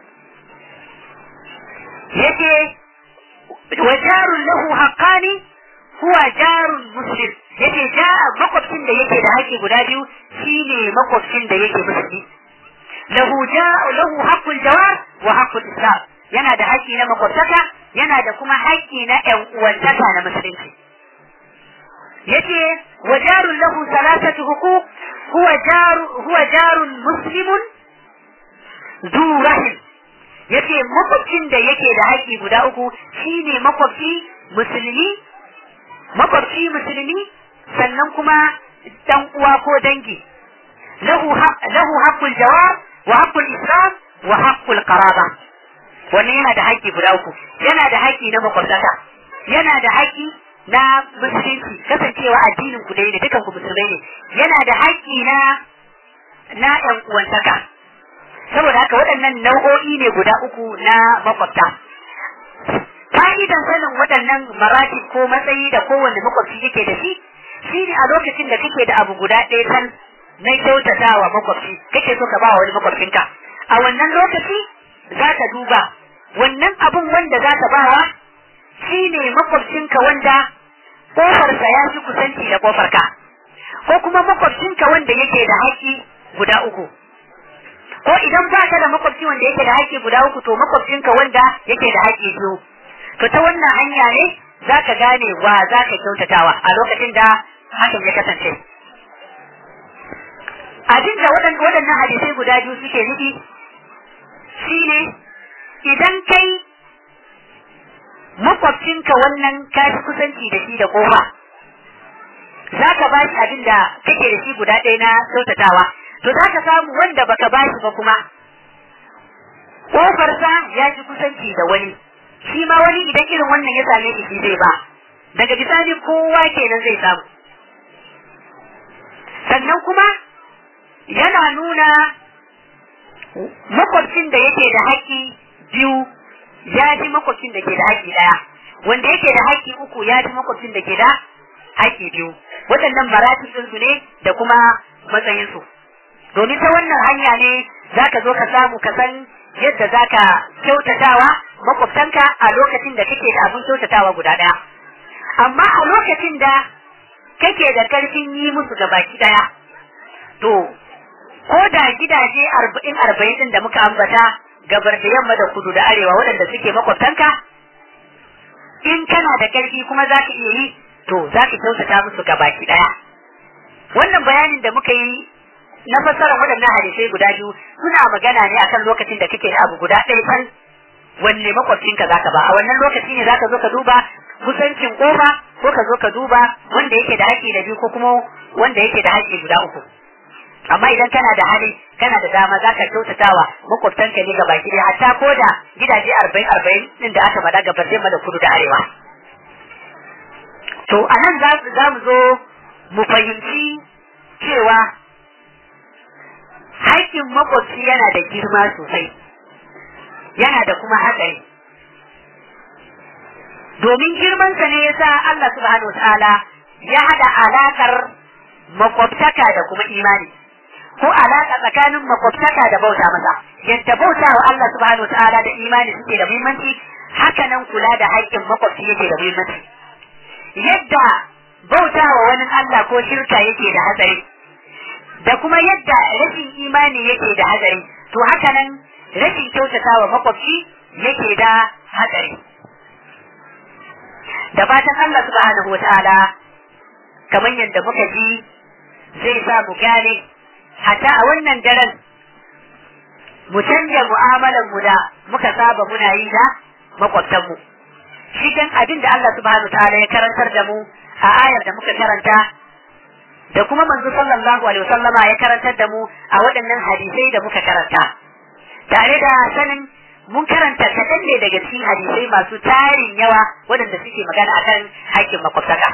yake wa jarun lahu haqqani huwa jarun muslim yake ja makwabcin da yake da haƙƙi guda biyu shine makwabcin da yake musulmi lahu ja lahu haqqul jawar wa haqqul islam yana da haƙƙi na makwabtaka yana da kuma haƙƙi na ƴan uwantaka na musulunci yace wa jarun lahu salasatu huquq huwa jaru huwa jarun muslimun zu rahim yace makwabcin da yake da haƙƙi guda uku shine makwabci musulmi makwabci musulmi sannan kuma dan uwa ko dangi lahu lahu haqqul jawab wa haqqul islam wa haqqul qaraba wannan yana da haƙƙi guda uku yana da haƙƙi na makwabtaka yana da haƙƙi na musulunci kasancewa addinin ku dai ne dukan ku musulmai ne yana da haƙƙi na na ƴan uwantaka saboda haka waɗannan nau'o'i ne guda uku na makwabta fa'idan sanin waɗannan maratib ko matsayi da kowanne makwabci yake da shi shine a lokacin da kake da abu guda ɗaya kan na kyautatawa makwabci kake so ka ba wani makwabcinka a wannan lokaci za ka duba wannan abun wanda za ka bawa shine makwabcinka wanda kofarsa ya fi kusanci da kofarka ko kuma makwabcinka wanda yake da haƙƙi guda uku ko idan ba ka da makwabci wanda yake da haƙƙi guda uku to makwabcinka wanda yake da haƙƙi biyu to ta wannan hanya ne za ka gane wa za ka kyautatawa a lokacin da hakan ya kasance abin da waɗannan hadisai guda biyu suke nufi shine idan kai makwabcinka wannan ka fi kusanci da shi da kofa za ka ba shi abin da kake da shi guda ɗaya na kyautatawa to za ka samu wanda baka ba shi ba kuma kofarsa ya fi kusanci da wani shi ma wani idan irin wannan ya same shi zai ba daga bisani kowa kenan zai samu sannan kuma yana nuna makwabcin da yake da haƙƙi biyu ya fi makwabcin da ke da haƙƙi ɗaya wanda yake da haƙƙi uku ya fi makwabcin da ke da haƙƙi biyu waɗannan maratibin su ne da kuma matsayinsu domin ta wannan hanya ne za ka zo ka samu ka san yadda za ka kyautatawa makwabtanka a lokacin da kake da abin kyautatawa guda ɗaya amma a lokacin da kake da karfin yi musu baki ɗaya to ko da gidaje arba'in arba'in ɗin da muka ambata gabar da yamma da kudu da arewa waɗanda suke makwabtanka in kana da karfi kuma za ka iya yi to za ka kyautata musu baki ɗaya wannan bayanin da muka yi na fassara waɗannan hadisai guda biyu suna magana ne akan lokacin da kake da abu guda ɗaya kan wanne makwabcinka za ka ba a wannan lokaci ne za ka zo ka duba kusancin kofa ko ka zo ka duba wanda yake da haƙƙi da biyu ko kuma wanda yake da haƙƙi guda uku amma idan kana da hali kana da dama za ka kyautatawa makwabtanka ne gaba ki hatta ko da gidaje arba'in arba'in ɗin da aka faɗa gabar yamma da kudu da arewa to a nan za mu zo mu fahimci cewa haƙƙin makwabci yana da girma sosai yana da kuma hatsari domin girmansa ne ya sa Allah subhanahu ta'ala ya haɗa alaƙar makwabtaka da kuma imani ko alaƙa tsakanin makwabtaka da bauta masa yadda bauta wa Allah subhanahu ta'ala da imani suke da muhimmanci haka nan kula da haƙƙin makwabci yake da muhimmanci yadda bauta wa wani Allah ko shirka yake da hatsari da kuma yadda rashin imani yake da hatsari to haka nan rashin kyautata wa makwabci yake da hatsari da fatan Allah subhanahu wata'ala kamar yadda muka ji zai sa mu gane hatta a wannan daren mu canja mu'amalar mu da muka saba muna yi da makwabtanmu shi dan abin da Allah subhanahu wata'ala ya karantar da mu a ayar da muka karanta da kuma manzo sallallahu alaihi wasallama ya karantar da mu a waɗannan hadisai da muka karanta tare da sanin mun karanta kaɗan ne daga cikin hadisai masu tarin yawa waɗanda suke magana akan haƙƙin makwabtaka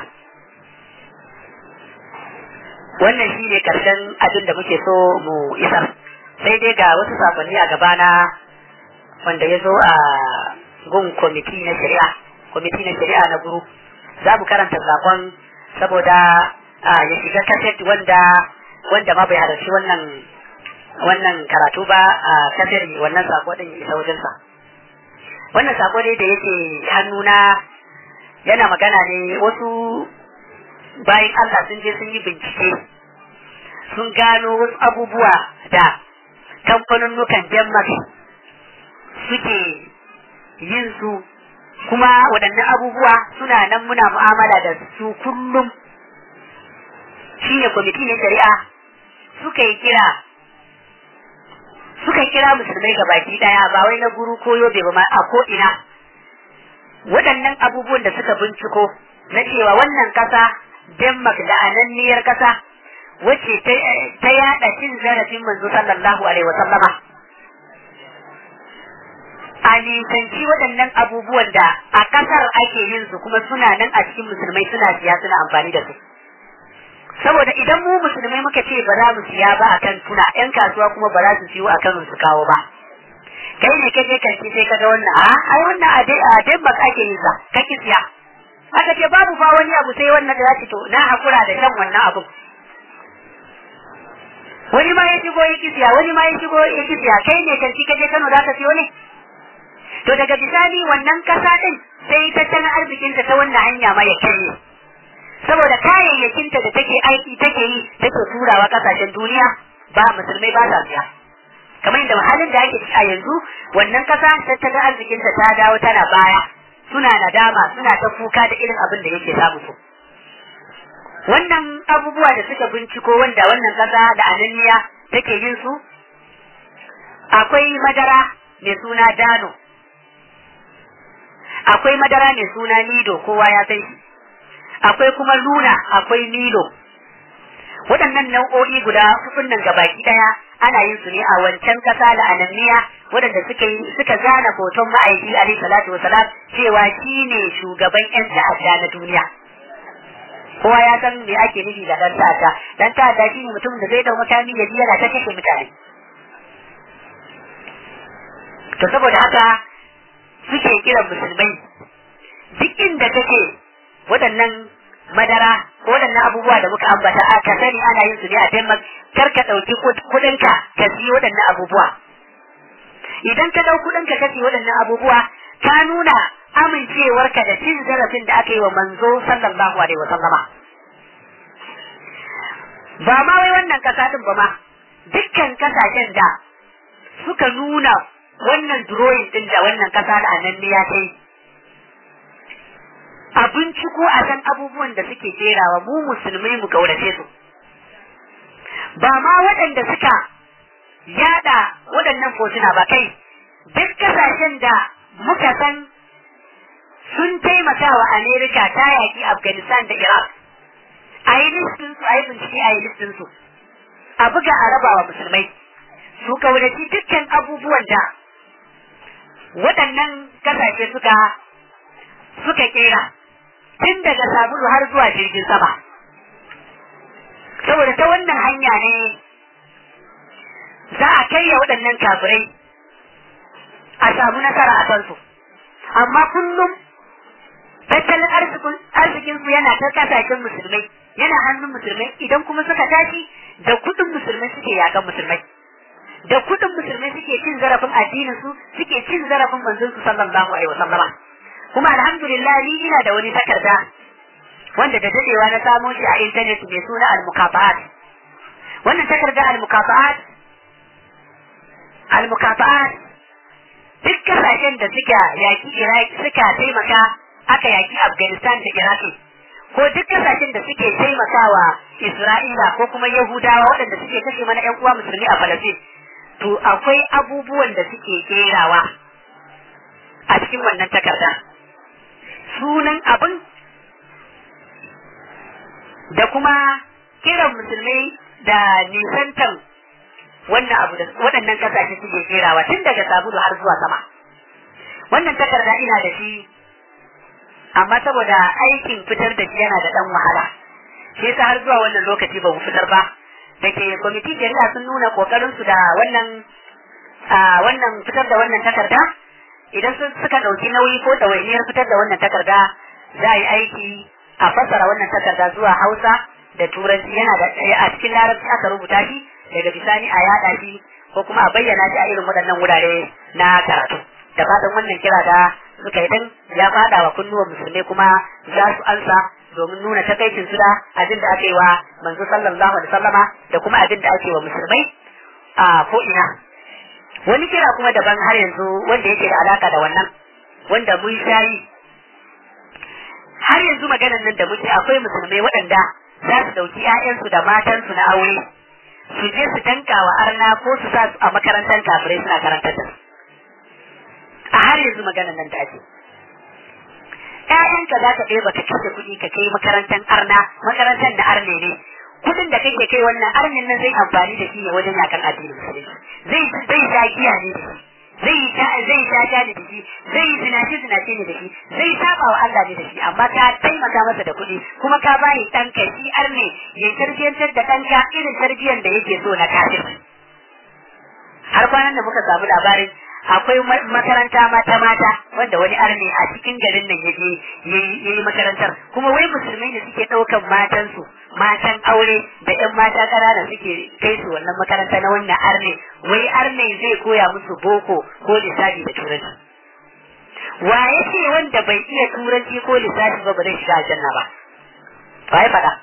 wannan shi ne ƙarshen abin da muke so mu isar sai dai ga wasu sakonni a gabana wanda ya zo a gun kwamiti na shari'a kwamiti na shari'a na guru za mu karanta sakon saboda ya shiga kaset wanda wanda ma bai halarci wannan wannan karatu ba a kasar wannan sako din ya isa wajensa wannan sako ne da yake hannuna yana magana ne wasu bayan Allah sun je sun yi bincike sun gano wasu abubuwa da kamfanunnukan Denmark suke yin su kuma waɗannan abubuwa suna nan muna mu'amala da su kullum shi ne kwamiti na shari'a suka yi kira suka kira musulmai ga baki daya ba wai na guru ko yobe ba a ko ina waɗannan abubuwan da suka binciko na cewa wannan ƙasa Denmark da ananniyar ƙasa wacce ta yada cin zarafin manzo sallallahu alaihi wasallama a nisanci waɗannan abubuwan da a ƙasar ake yin su kuma suna nan a cikin musulmai suna siya suna amfani da su saboda idan mu musulmai muka ce ba za mu siya ba akan tuna yan kasuwa kuma ba za su siyo akan su kawo ba kai ne kake kanki sai kaga wannan a ai wannan a dai a dai baka ake yin sa kake siya aka ce babu ba wani abu sai wannan da za to na hakura da shan wannan abu wani ma ya shigo ya kisiya wani ma ya shigo ya kisiya kai ne kanki kaje Kano za ka siyo ne to daga bisani wannan kasa din sai tattalin arzikinta ta wannan hanya ma ya karye saboda kayayyakinta da take aiki take yi take turawa kasashen duniya ba musulmai ba sa siya kamar yadda halin da ake a yanzu wannan kasa tattalin arzikinta ta dawo tana baya suna nadama suna ta kuka da irin abin da yake samu su wannan abubuwa da suka binciko wanda wannan kasa da ananiya take yin su akwai madara mai suna dano akwai madara mai suna nido kowa ya san shi akwai kuma luna akwai nilo waɗannan nau'o'i guda hudun nan gabaki ɗaya ana yin su ne a wancan ƙasa da ananniya waɗanda suka yi suka zana hoton ma'aiki alaihi salatu wasalam cewa shine shugaban yan ta'adda na duniya kowa ya san me ake nufi da dan ta'adda dan ta'adda shine mutum da zai dau mutane ya ji yana ta kashe mutane to saboda haka suke kiran musulmai duk inda kake waɗannan madara ko waɗannan abubuwa da muka ambata a ka sani ana yin su ne a Denmark kar ka ɗauki kuɗinka ka siyo waɗannan abubuwa idan ka ɗau kuɗinka ka siyo waɗannan abubuwa ka nuna amincewarka da cin zarafin da aka yi wa manzo sallallahu alaihi wa sallama ba ma wai wannan ƙasa din ba ma dukkan kasashen da suka nuna wannan drawing din da wannan ƙasa da annan ya kai a binciko a san abubuwan da suke jerawa mu musulmai mu kaurace su ba ma waɗanda suka yada waɗannan fotuna ba kai duk kasashen da muka san sun taimaka wa Amerika ta yaƙi Afghanistan da Iraq a yi listin su a yi bincike a yi listin su a buga a raba wa musulmai su kauraci dukkan abubuwan da waɗannan kasashe suka suka kera tun daga sabulu har zuwa jirgin sama saboda ta wannan hanya ne za a karya waɗannan kafirai a samu nasara a kansu amma kullum tattalin arzikin su yana ta kasashen musulmai yana hannun musulmai idan kuma suka tashi da kudin musulmai suke yakan musulmai da kudin musulmai suke cin zarafin addinin su suke cin zarafin manzon su sallallahu alaihi wasallama kuma alhamdulillah ni ina da wani takarda wanda da dadewa na samo shi a intanet mai suna al-mukafa'at wannan takarda al-mukafa'at al-mukafa'at duk kasashen da suka yaki Iraq suka taimaka aka yaki Afghanistan da Iraq ko duk kasashen da suke taimakawa Isra'ila ko kuma Yahudawa waɗanda suke kashe mana ƴan uwa musulmi a Falastin to akwai abubuwan da suke kerawa a cikin wannan takarda sunan abin da kuma kiran musulmai da nisantan wannan abu da waɗannan kasashe suke kerawa tun daga sabulu har zuwa sama wannan takarda ina da shi amma saboda aikin fitar da shi yana da ɗan wahala shi yasa har zuwa wannan lokaci ba mu fitar ba da ke kwamiti shari'a sun nuna kokarin su da wannan wannan fitar da wannan takarda idan sun suka ɗauki nauyi ko ɗawainiyar fitar da wannan takarda za a yi aiki a fassara wannan takarda zuwa hausa da turanci yana da a cikin larabci aka rubuta shi daga bisani a yada shi ko kuma a bayyana shi a irin waɗannan wurare na karatu da fatan wannan kira da suka yi din ya fada wa kunnuwan musulmai kuma za su ansa domin nuna takaicin su da abin da aka yi wa manzo sallallahu alaihi wasallama da kuma abin da ake wa musulmai a ko ina wani kira kuma daban har yanzu wanda yake da alaka da wannan wanda mun shayi har yanzu maganar nan da muke akwai musulmai waɗanda za su ɗauki 'ya'yansu da matansu na aure su je su tanka wa arna ko su sa su a makarantar kafirai suna karantar da su a har yanzu maganar nan da ake ƴaƴanka za ka ɗeba ka kashe kuɗi ka kai makarantar arna makarantar da arne ne kuɗin da kake kai wannan arnin nan zai amfani da shi ne wajen yakan addinin musulunci zai zai sha giya ne da shi zai sha zai sha sha ne da shi zai zinace zinace ne da shi zai saba wa Allah ne da shi amma ka taimaka masa da kuɗi kuma ka bayi ɗanka shi arne ya tarbiyyantar da ɗanka irin tarbiyyar da yake so na kafir har kwanan da muka samu labarin akwai makaranta mata mata wanda wani arne a cikin garin nan yaje yayi makarantar kuma wai musulmai ne suke ɗaukan matansu matan aure da ƴan mata ƙanana suke kai su wannan makaranta na wannan arne wai arne zai koya musu boko ko lissafi da turanci wa yake wanda bai iya turanci ko lissafi ba ba zai shiga aljanna ba ba ya faɗa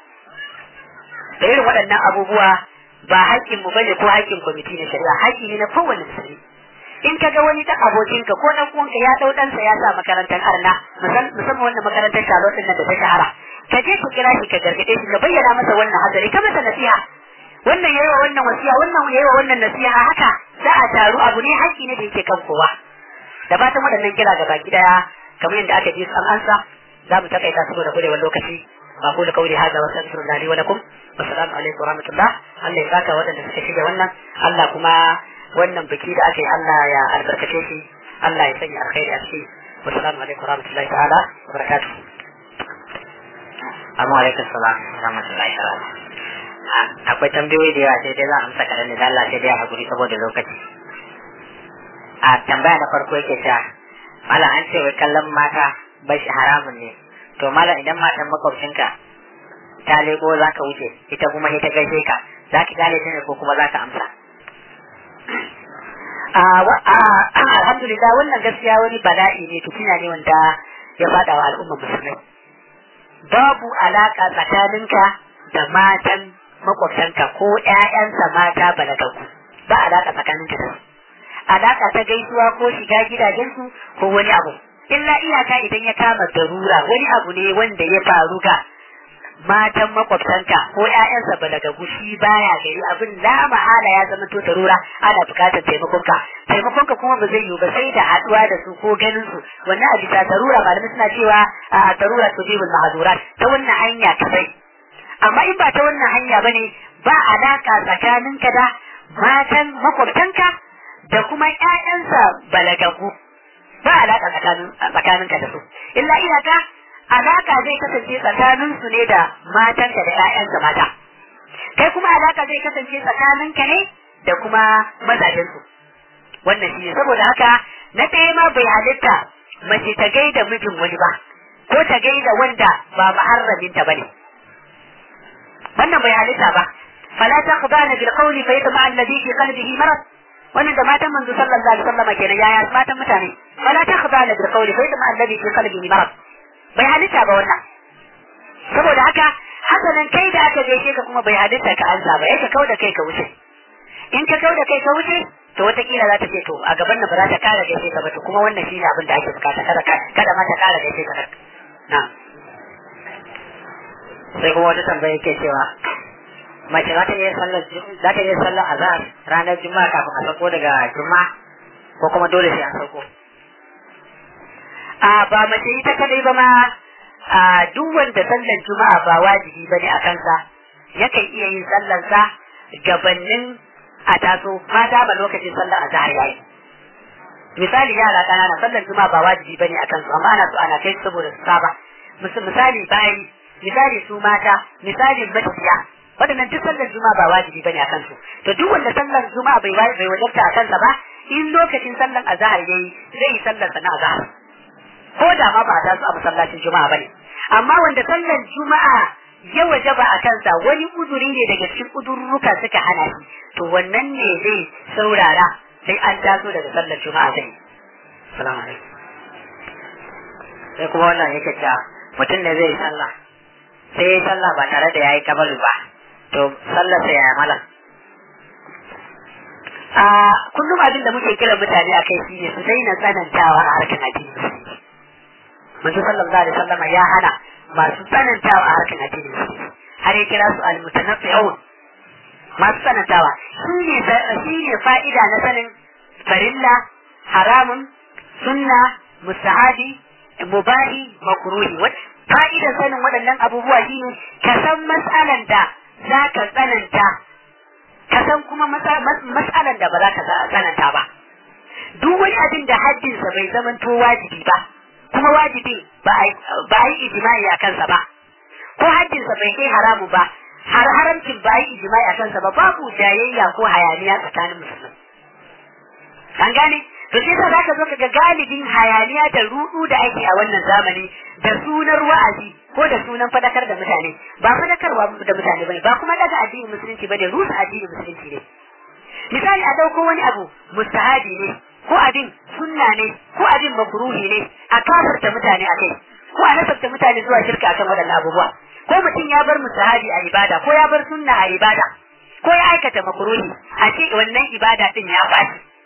da irin waɗannan abubuwa ba haƙƙin mu bane ko haƙƙin kwamiti na shari'a haƙƙi ne na kowane musulmi in ka ga wani dan abokinka ko dan uwanka ya dau ɗansa ya sa makarantar arna musamman wannan makarantar Charlotte din da ta shahara ka je ka kira shi ka gargade shi ka bayyana masa wannan hazari ka masa nasiha wannan yayi wa wannan wasiya wannan yayi wa wannan nasiha haka za a taru abu ne haƙƙi ne da yake kan kowa da fatan waɗannan kira gaba daya kamar yadda aka ji an ansa za mu takaita saboda kurewar lokaci أقول قولي هذا وأستغفر الله لي ولكم والسلام عليكم ورحمة الله Allah ya saka waɗanda suka shiga wannan Allah kuma wannan biki da aka yi Allah ya albarkace shi Allah ya sanya alkhairi a ciki wassalamu alaikum warahmatullahi ta'ala wa barakatuh Assalamu alaikum salam warahmatullahi ta'ala akwai tambayoyi da yawa sai dai za a amsa kaɗan da Allah sai dai a hakuri saboda lokaci a tambaya na farko yake cewa malam an ce wai kallon mata bai shi haramun ne to malam idan matan makwabcinka ta leko za ka wuce ita kuma ita gaishe ka za ki gane ta ne ko kuma za ka amsa alhamdulillah wannan gaskiya wani bala'i ne fitina ne wanda ya fada wa al'ummar musulmai babu alaka tsakaninka da matan makwabtanka ko ƴaƴansa mata balagaggu ba alaka tsakaninka da su alaka ta gaisuwa ko shiga gidajensu ko wani abu illa iyaka idan ya kama darura wani abu ne wanda ya faru ga matan makwabtanka ko ƴaƴansa balagagu shi baya gari abin la mahala ya zama to darura ana bukatar taimakonka taimakonka kuma ba zai yiwu ba sai da haɗuwa da su ko ganin su wannan a bisa darura malamai suna cewa a darura tujibul mahdurat ta wannan hanya kadai amma in ba ta wannan hanya bane ba alaka tsakaninka da matan makwabtanka da kuma ƴaƴansa balagagu ba alaka tsakaninka da su illa iyaka alaka zai kasance tsakaninsu ne da matanka da ƴaƴanka mata kai kuma alaka zai kasance tsakaninka ne da kuma mazajensu wannan shi ne saboda haka na ɗaya ma bai halitta mace ta gaida mijin wani ba ko ta gaida wanda ba muharraminta bane wannan bai halitta ba fala taqbana bil qawli fa yatma alladhi fi qalbihi marad wannan da matan manzo sallallahu alaihi wasallam kenan yaya matan mutane fala taqbana bil qawli fa yatma alladhi fi qalbihi marad bai halitta ba wannan saboda haka hasanan kai da aka gaishe ka kuma bai halitta ka ansa ba yake kau da kai ka wuce in ka kau da kai ka wuce to watakila za ta ce to a gaban nan ba za ta kara gaishe ka ba to kuma wannan shine abin da ake bukata kada kada ma ta kara gaishe ka na sai kuma wata tambaya yake cewa mace za ta iya sallar za ta iya sallar azhar ranar juma'a kafin a sauko daga juma'a ko kuma dole sai an sauko a ba mace ita kadai ba ma a duk wanda sallar juma'a ba wajibi bane a kansa yakan iya yin sallarsa gabanin a taso mata ba lokacin sallar azhar yayi misali yara kanana sallar juma'a ba wajibi bane a kansu amma ana so ana kai saboda su saba misali bayi misali su mata misali matafiya waɗannan duk sallar juma'a ba wajibi bane a kansu to duk wanda sallar juma'a bai bai wajabta a kansa ba in lokacin sallar azhar yayi zai yi sallar sa na azhar ko da ma ba a taso a masallacin juma'a bane amma wanda sallar juma'a ya wajaba a kansa wani uzuri ne daga cikin uzurruka suka hana shi to wannan ne zai saurara sai an taso daga sallar juma'a zai salamu alaikum sai kuma wannan yake cewa mutum ne zai sallah sai ya sallah ba tare da yayi kabalu ba to sallar sa yaya malam a kullum abin da muke kira mutane akai shi ne su daina tsanantawa a harkar addini manzo sallallahu alaihi wasallam ya hana masu tsanantawa a harkar addini har ya kira su almutanaffi'un masu tsanantawa shi ne shi ne fa'ida na sanin farilla haramun sunna mustahabi mubahi makruhi fa'idar sanin waɗannan abubuwa shine ka san mas'alan da za ka tsananta ka san kuma mas'alan da ba za ka tsananta ba duk wani abin da haddinsa bai zamanto wajibi ba kuma wajibi ba a yi ijimai a kansa ba ko haddinsa bai kai haramu ba har haramcin ba a yi ijimai a kansa ba babu jayayya ko hayaniya tsakanin musulmi an gane to sai sa zaka zo kaga galibin hayaniya da rudu da ake a wannan zamani da sunar wa'azi ko da sunan fadakar da mutane ba fadakarwa da mutane bane ba kuma daga addinin musulunci bane rusa addinin musulunci ne misali a dauko wani abu mustahabi ne ko abin sunna ne ko abin makruhi ne a kafirta mutane akai ko a nasabta mutane zuwa shirka akan waɗannan abubuwa ko mutum ya bar mustahabi a ibada ko ya bar sunna a ibada ko ya aikata makruhi a ce wannan ibada din ya fashi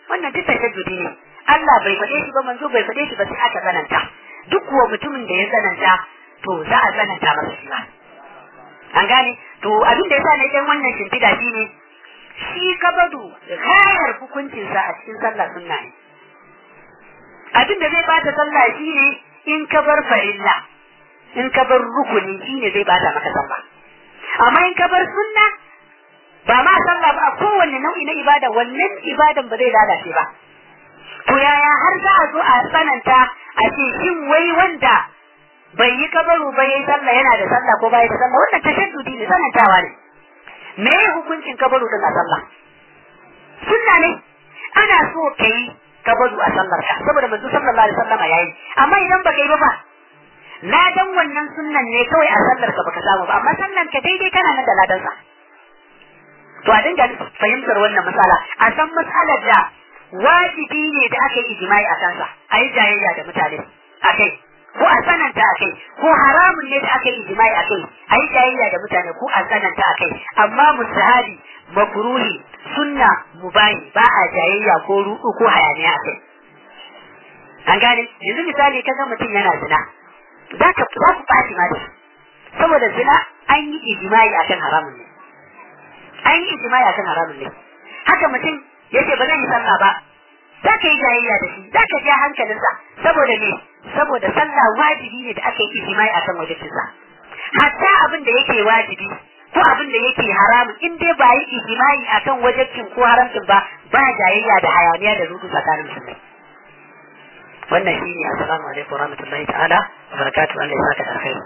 wannan duk tashaddudi ne Allah bai faɗe shi ba manzo bai faɗe shi ba sai aka tsananta duk kuwa mutumin da ya tsananta to za a tsananta masa shi ba an gane to abin da yasa na ɗan wannan shimfiɗa shi ne shi kabadu gayar hukuncinsa a cikin sallah sunna ne abin da zai bata sallah shi ne in ka bar farilla in ka bar rukuni shi ne zai bata maka sallah amma in ka bar sunna ba ma sallah ba a kowanne nau'i na ibada wannan ibadan ba zai lalace ba to yaya har za a zo a tsananta a ce shin wai wanda bai yi kabaru ba yayi sallah yana da sallah ko bai da sallah wannan tashaddudi ne tsanantawa ne me hukuncin kabaru din a sallah sunna ne ana so kai kabaru a sallar ka saboda manzo sallallahu alaihi wasallam yayi amma idan baka yi ba ba ladan wannan sunnan ne kawai a sallar ka baka samu ba amma sallan ka daidai kana nan da ladan sa to a dinga fahimtar wannan matsala a san matsalar da wajibi ne da aka yi ijimai a kansa a yi jayayya da mutane a kai ko a tsananta a kai ko haramun ne da aka yi ijimai a kai a yi jayayya da mutane ko a tsananta a kai amma musahabi makruhi sunna mubahi ba a jayayya ko ruɗu ko hayaniya a kai an gane yanzu misali kaga mutum yana zina za ka za ku ɓaci ma da saboda zina an yi ijimai akan haramun ne an yi ijimai akan haramun ne haka mutum yace ba zan yi sallah ba za ka yi jayayya da shi za ka ja hankalinsa saboda me saboda sallah wajibi ne da aka yi ijimai akan wajibinsa hatta abin da yake wajibi ko abin da yake haramun in dai ba yi ijimai akan wajibcin ko haramcin ba ba jayayya da hayaniya da rudu tsakanin musulmai wannan shi ne assalamu alaikum warahmatullahi ta'ala wa barakatuhu Allah ya saka da alkhairi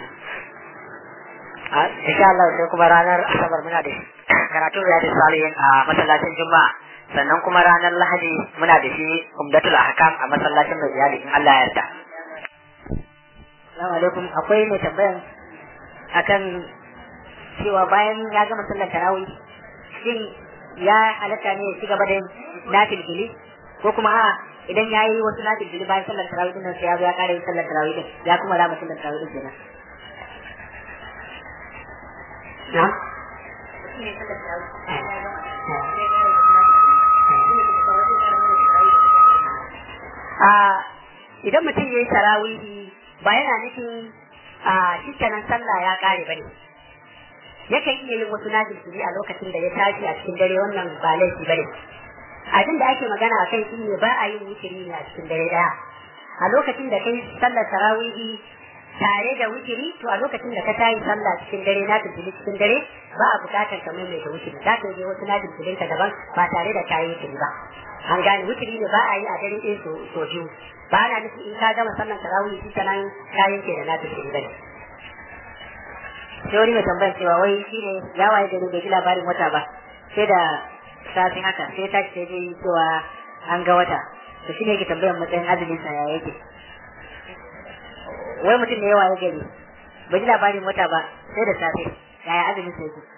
insha Allah sai kuma ranar asabar muna da karatu ya da salihin a masallacin juma'a sannan kuma ranar lahadi muna da shi umdatul ahkam a masallacin mai iyali in Allah ya yarda Assalamu alaikum akwai mai tambayan akan cewa bayan ya gama sallar tarawih shin ya halatta ne ya ci gaba da nafil fili ko kuma a idan ya yi wasu nafil fili bayan sallar tarawih din nan sai ya zo ya kare yin sallar tarawih din ya kuma rama sallar tarawih din kenan na a idan mutum ya yi tarawihi ba yana nufin a shikenan sallah ya kare bane yakan iya yin wasu najilfili a lokacin da ya tashi a cikin dare wannan ba laifi bane abin da ake magana a kai shine ba a yin wutiri ne a cikin dare daya a lokacin da kai sallar tarawihi tare da wutiri to a lokacin da ka tayi sallah cikin dare na tafi cikin dare ba a bukatar ka maimaita wutiri za ka je wasu najilfilin ka daban ba tare da kayi wutiri ba an gane wutiri ne ba a yi a dare ɗaya so biyu ba na nufin in ka gama sallar tarawih shi ta nan kayan ke da na tafi bane sai wani mai tambayar cewa wai shi ne ya waye gari bai ji labarin wata ba sai da safi haka sai ta ce dai cewa an ga wata to shi ne yake tambayar matsayin azumin sa ya yake wai mutum ne ya waye gari bai ji labarin wata ba sai da safe yaya azumin sa yake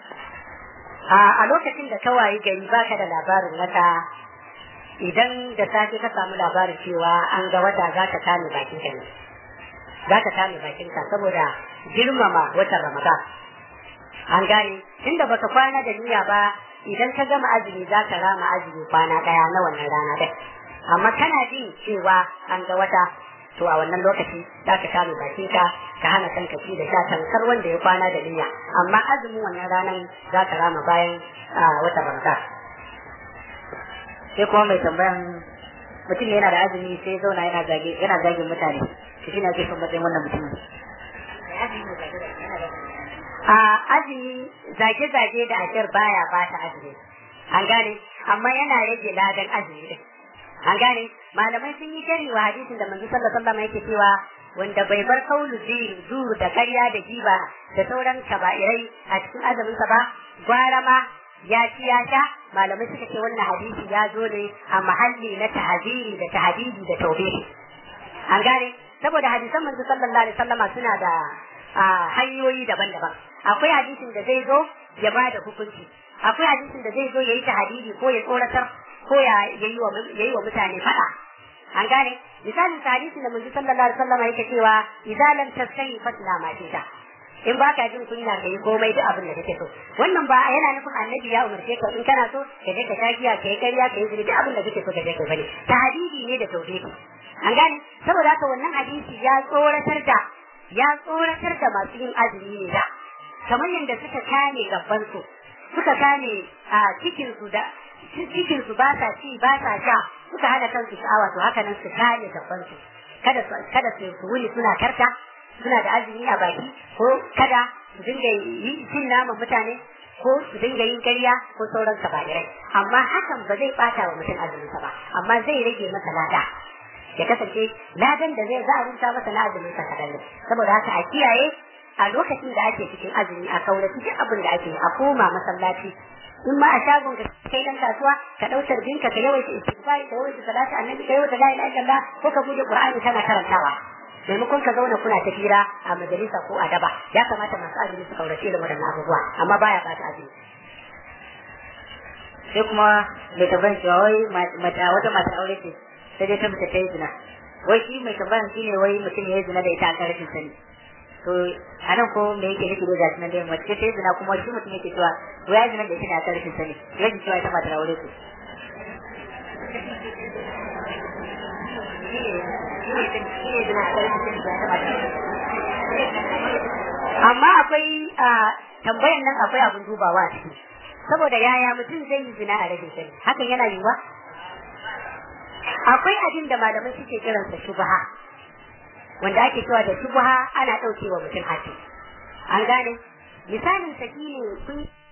a lokacin da ka wayi gari baka da labarin wata idan da safe ka samu labarin cewa an ga wata za ka kame bakin ka ne za ka kame bakin ka saboda girmama watan ramadan an gane inda baka kwana da niyya ba idan ka gama azumi za ka rama azumi kwana daya na wannan rana dai amma kana jin cewa an ga wata to a wannan lokaci za ka kame bakin ka ka hana kanka ci da sha tankar wanda ya kwana da niyya amma azumin wannan ranar za ka rama bayan watan ramadan sai kuma mai tambayan mutum ne yana da azumi sai zauna yana zage yana zagin mutane to shi ne ake son matsayin wannan mutumin a azumi zage-zage da ashir baya ba ta azumi an gane amma yana rage ladan azumi din an gane malamai sun yi shari wa hadisin da manzo sallallahu alaihi wasallam yake cewa wanda bai bar kaulu zuru da karya da jiba da sauran kaba'irai a cikin azumin sa ba gwara ma ya ci ya sha malamai suka ce wannan hadisi ya zo ne a mahalli na tahziri da tahdidi da taubihi an gane saboda hadisan manzo sallallahu alaihi wasallama suna da hanyoyi daban-daban akwai hadisin da zai zo ya ba da hukunci akwai hadisin da zai zo ya yi tahdidi ko ya tsoratar ko ya yi wa mutane fada an gane misalin hadisin da manzo sallallahu alaihi wasallama yake cewa idza lam tasai fatla ma tita in ba ka jin kunya ka yi komai duk abin da kake so wannan ba yana nufin annabi ya umarce ka in kana so ka je ka sha giya ka yi ƙarya ka yi zuri duk abin da kake so ka je ka bane tahdidi ne da tauhidi an gane saboda haka wannan hadisi ya tsoratar da ya tsoratar da masu yin azumi ne da kamar yadda suka kame gaban su suka kame a cikin su da cikin su ba sa ci ba sa sha suka hana kansu sha'awa to haka nan su kame gaban su kada su kada su wuni suna karta suna da azumi a baki ko kada su dinga yi cin naman mutane ko su dinga yin ƙarya ko sauran kabairai amma hakan ba zai bata wa mutum azuminsa ba amma zai rage masa lada ya kasance ladan da zai za a rubuta masa na azumin sa kadan ne saboda haka a kiyaye a lokacin da ake cikin azumi a kaurace duk abin da ake a koma masallaci in ma a shagon ka kai dan kasuwa ka dau tarbinka ka yawaita istighfar da yawaita salatu annabi ka yawaita la ilaha illallah ko ka bude qur'ani kana karantawa maimakon ka zauna kuna ta hira a majalisa ko a daba ya kamata masu azumi su kaurace da waɗannan abubuwa amma baya ba ta azumi sai kuma mai tambayar cewa wai mata wata mata aure ce sai dai ta mace ta yi zina wai shi mai tambayar shi ne wai mutum ya yi zina da ita a kan rashin sani to a nan ko me yake nufi da gashi nan dai mace ta yi zina kuma shi mutum yake cewa wai ya yi zina da ita ne a kan rashin sani rashin cewa ita mata aure ce amma akwai tambayan nan akwai abin dubawa a ciki saboda yaya mutum zai yi zina a rashin sani hakan yana yiwuwa akwai abin da malamai suke kiransa shubha wanda ake cewa da shubha ana ɗaukewa mutum haƙƙi an gane misalin sa ne kun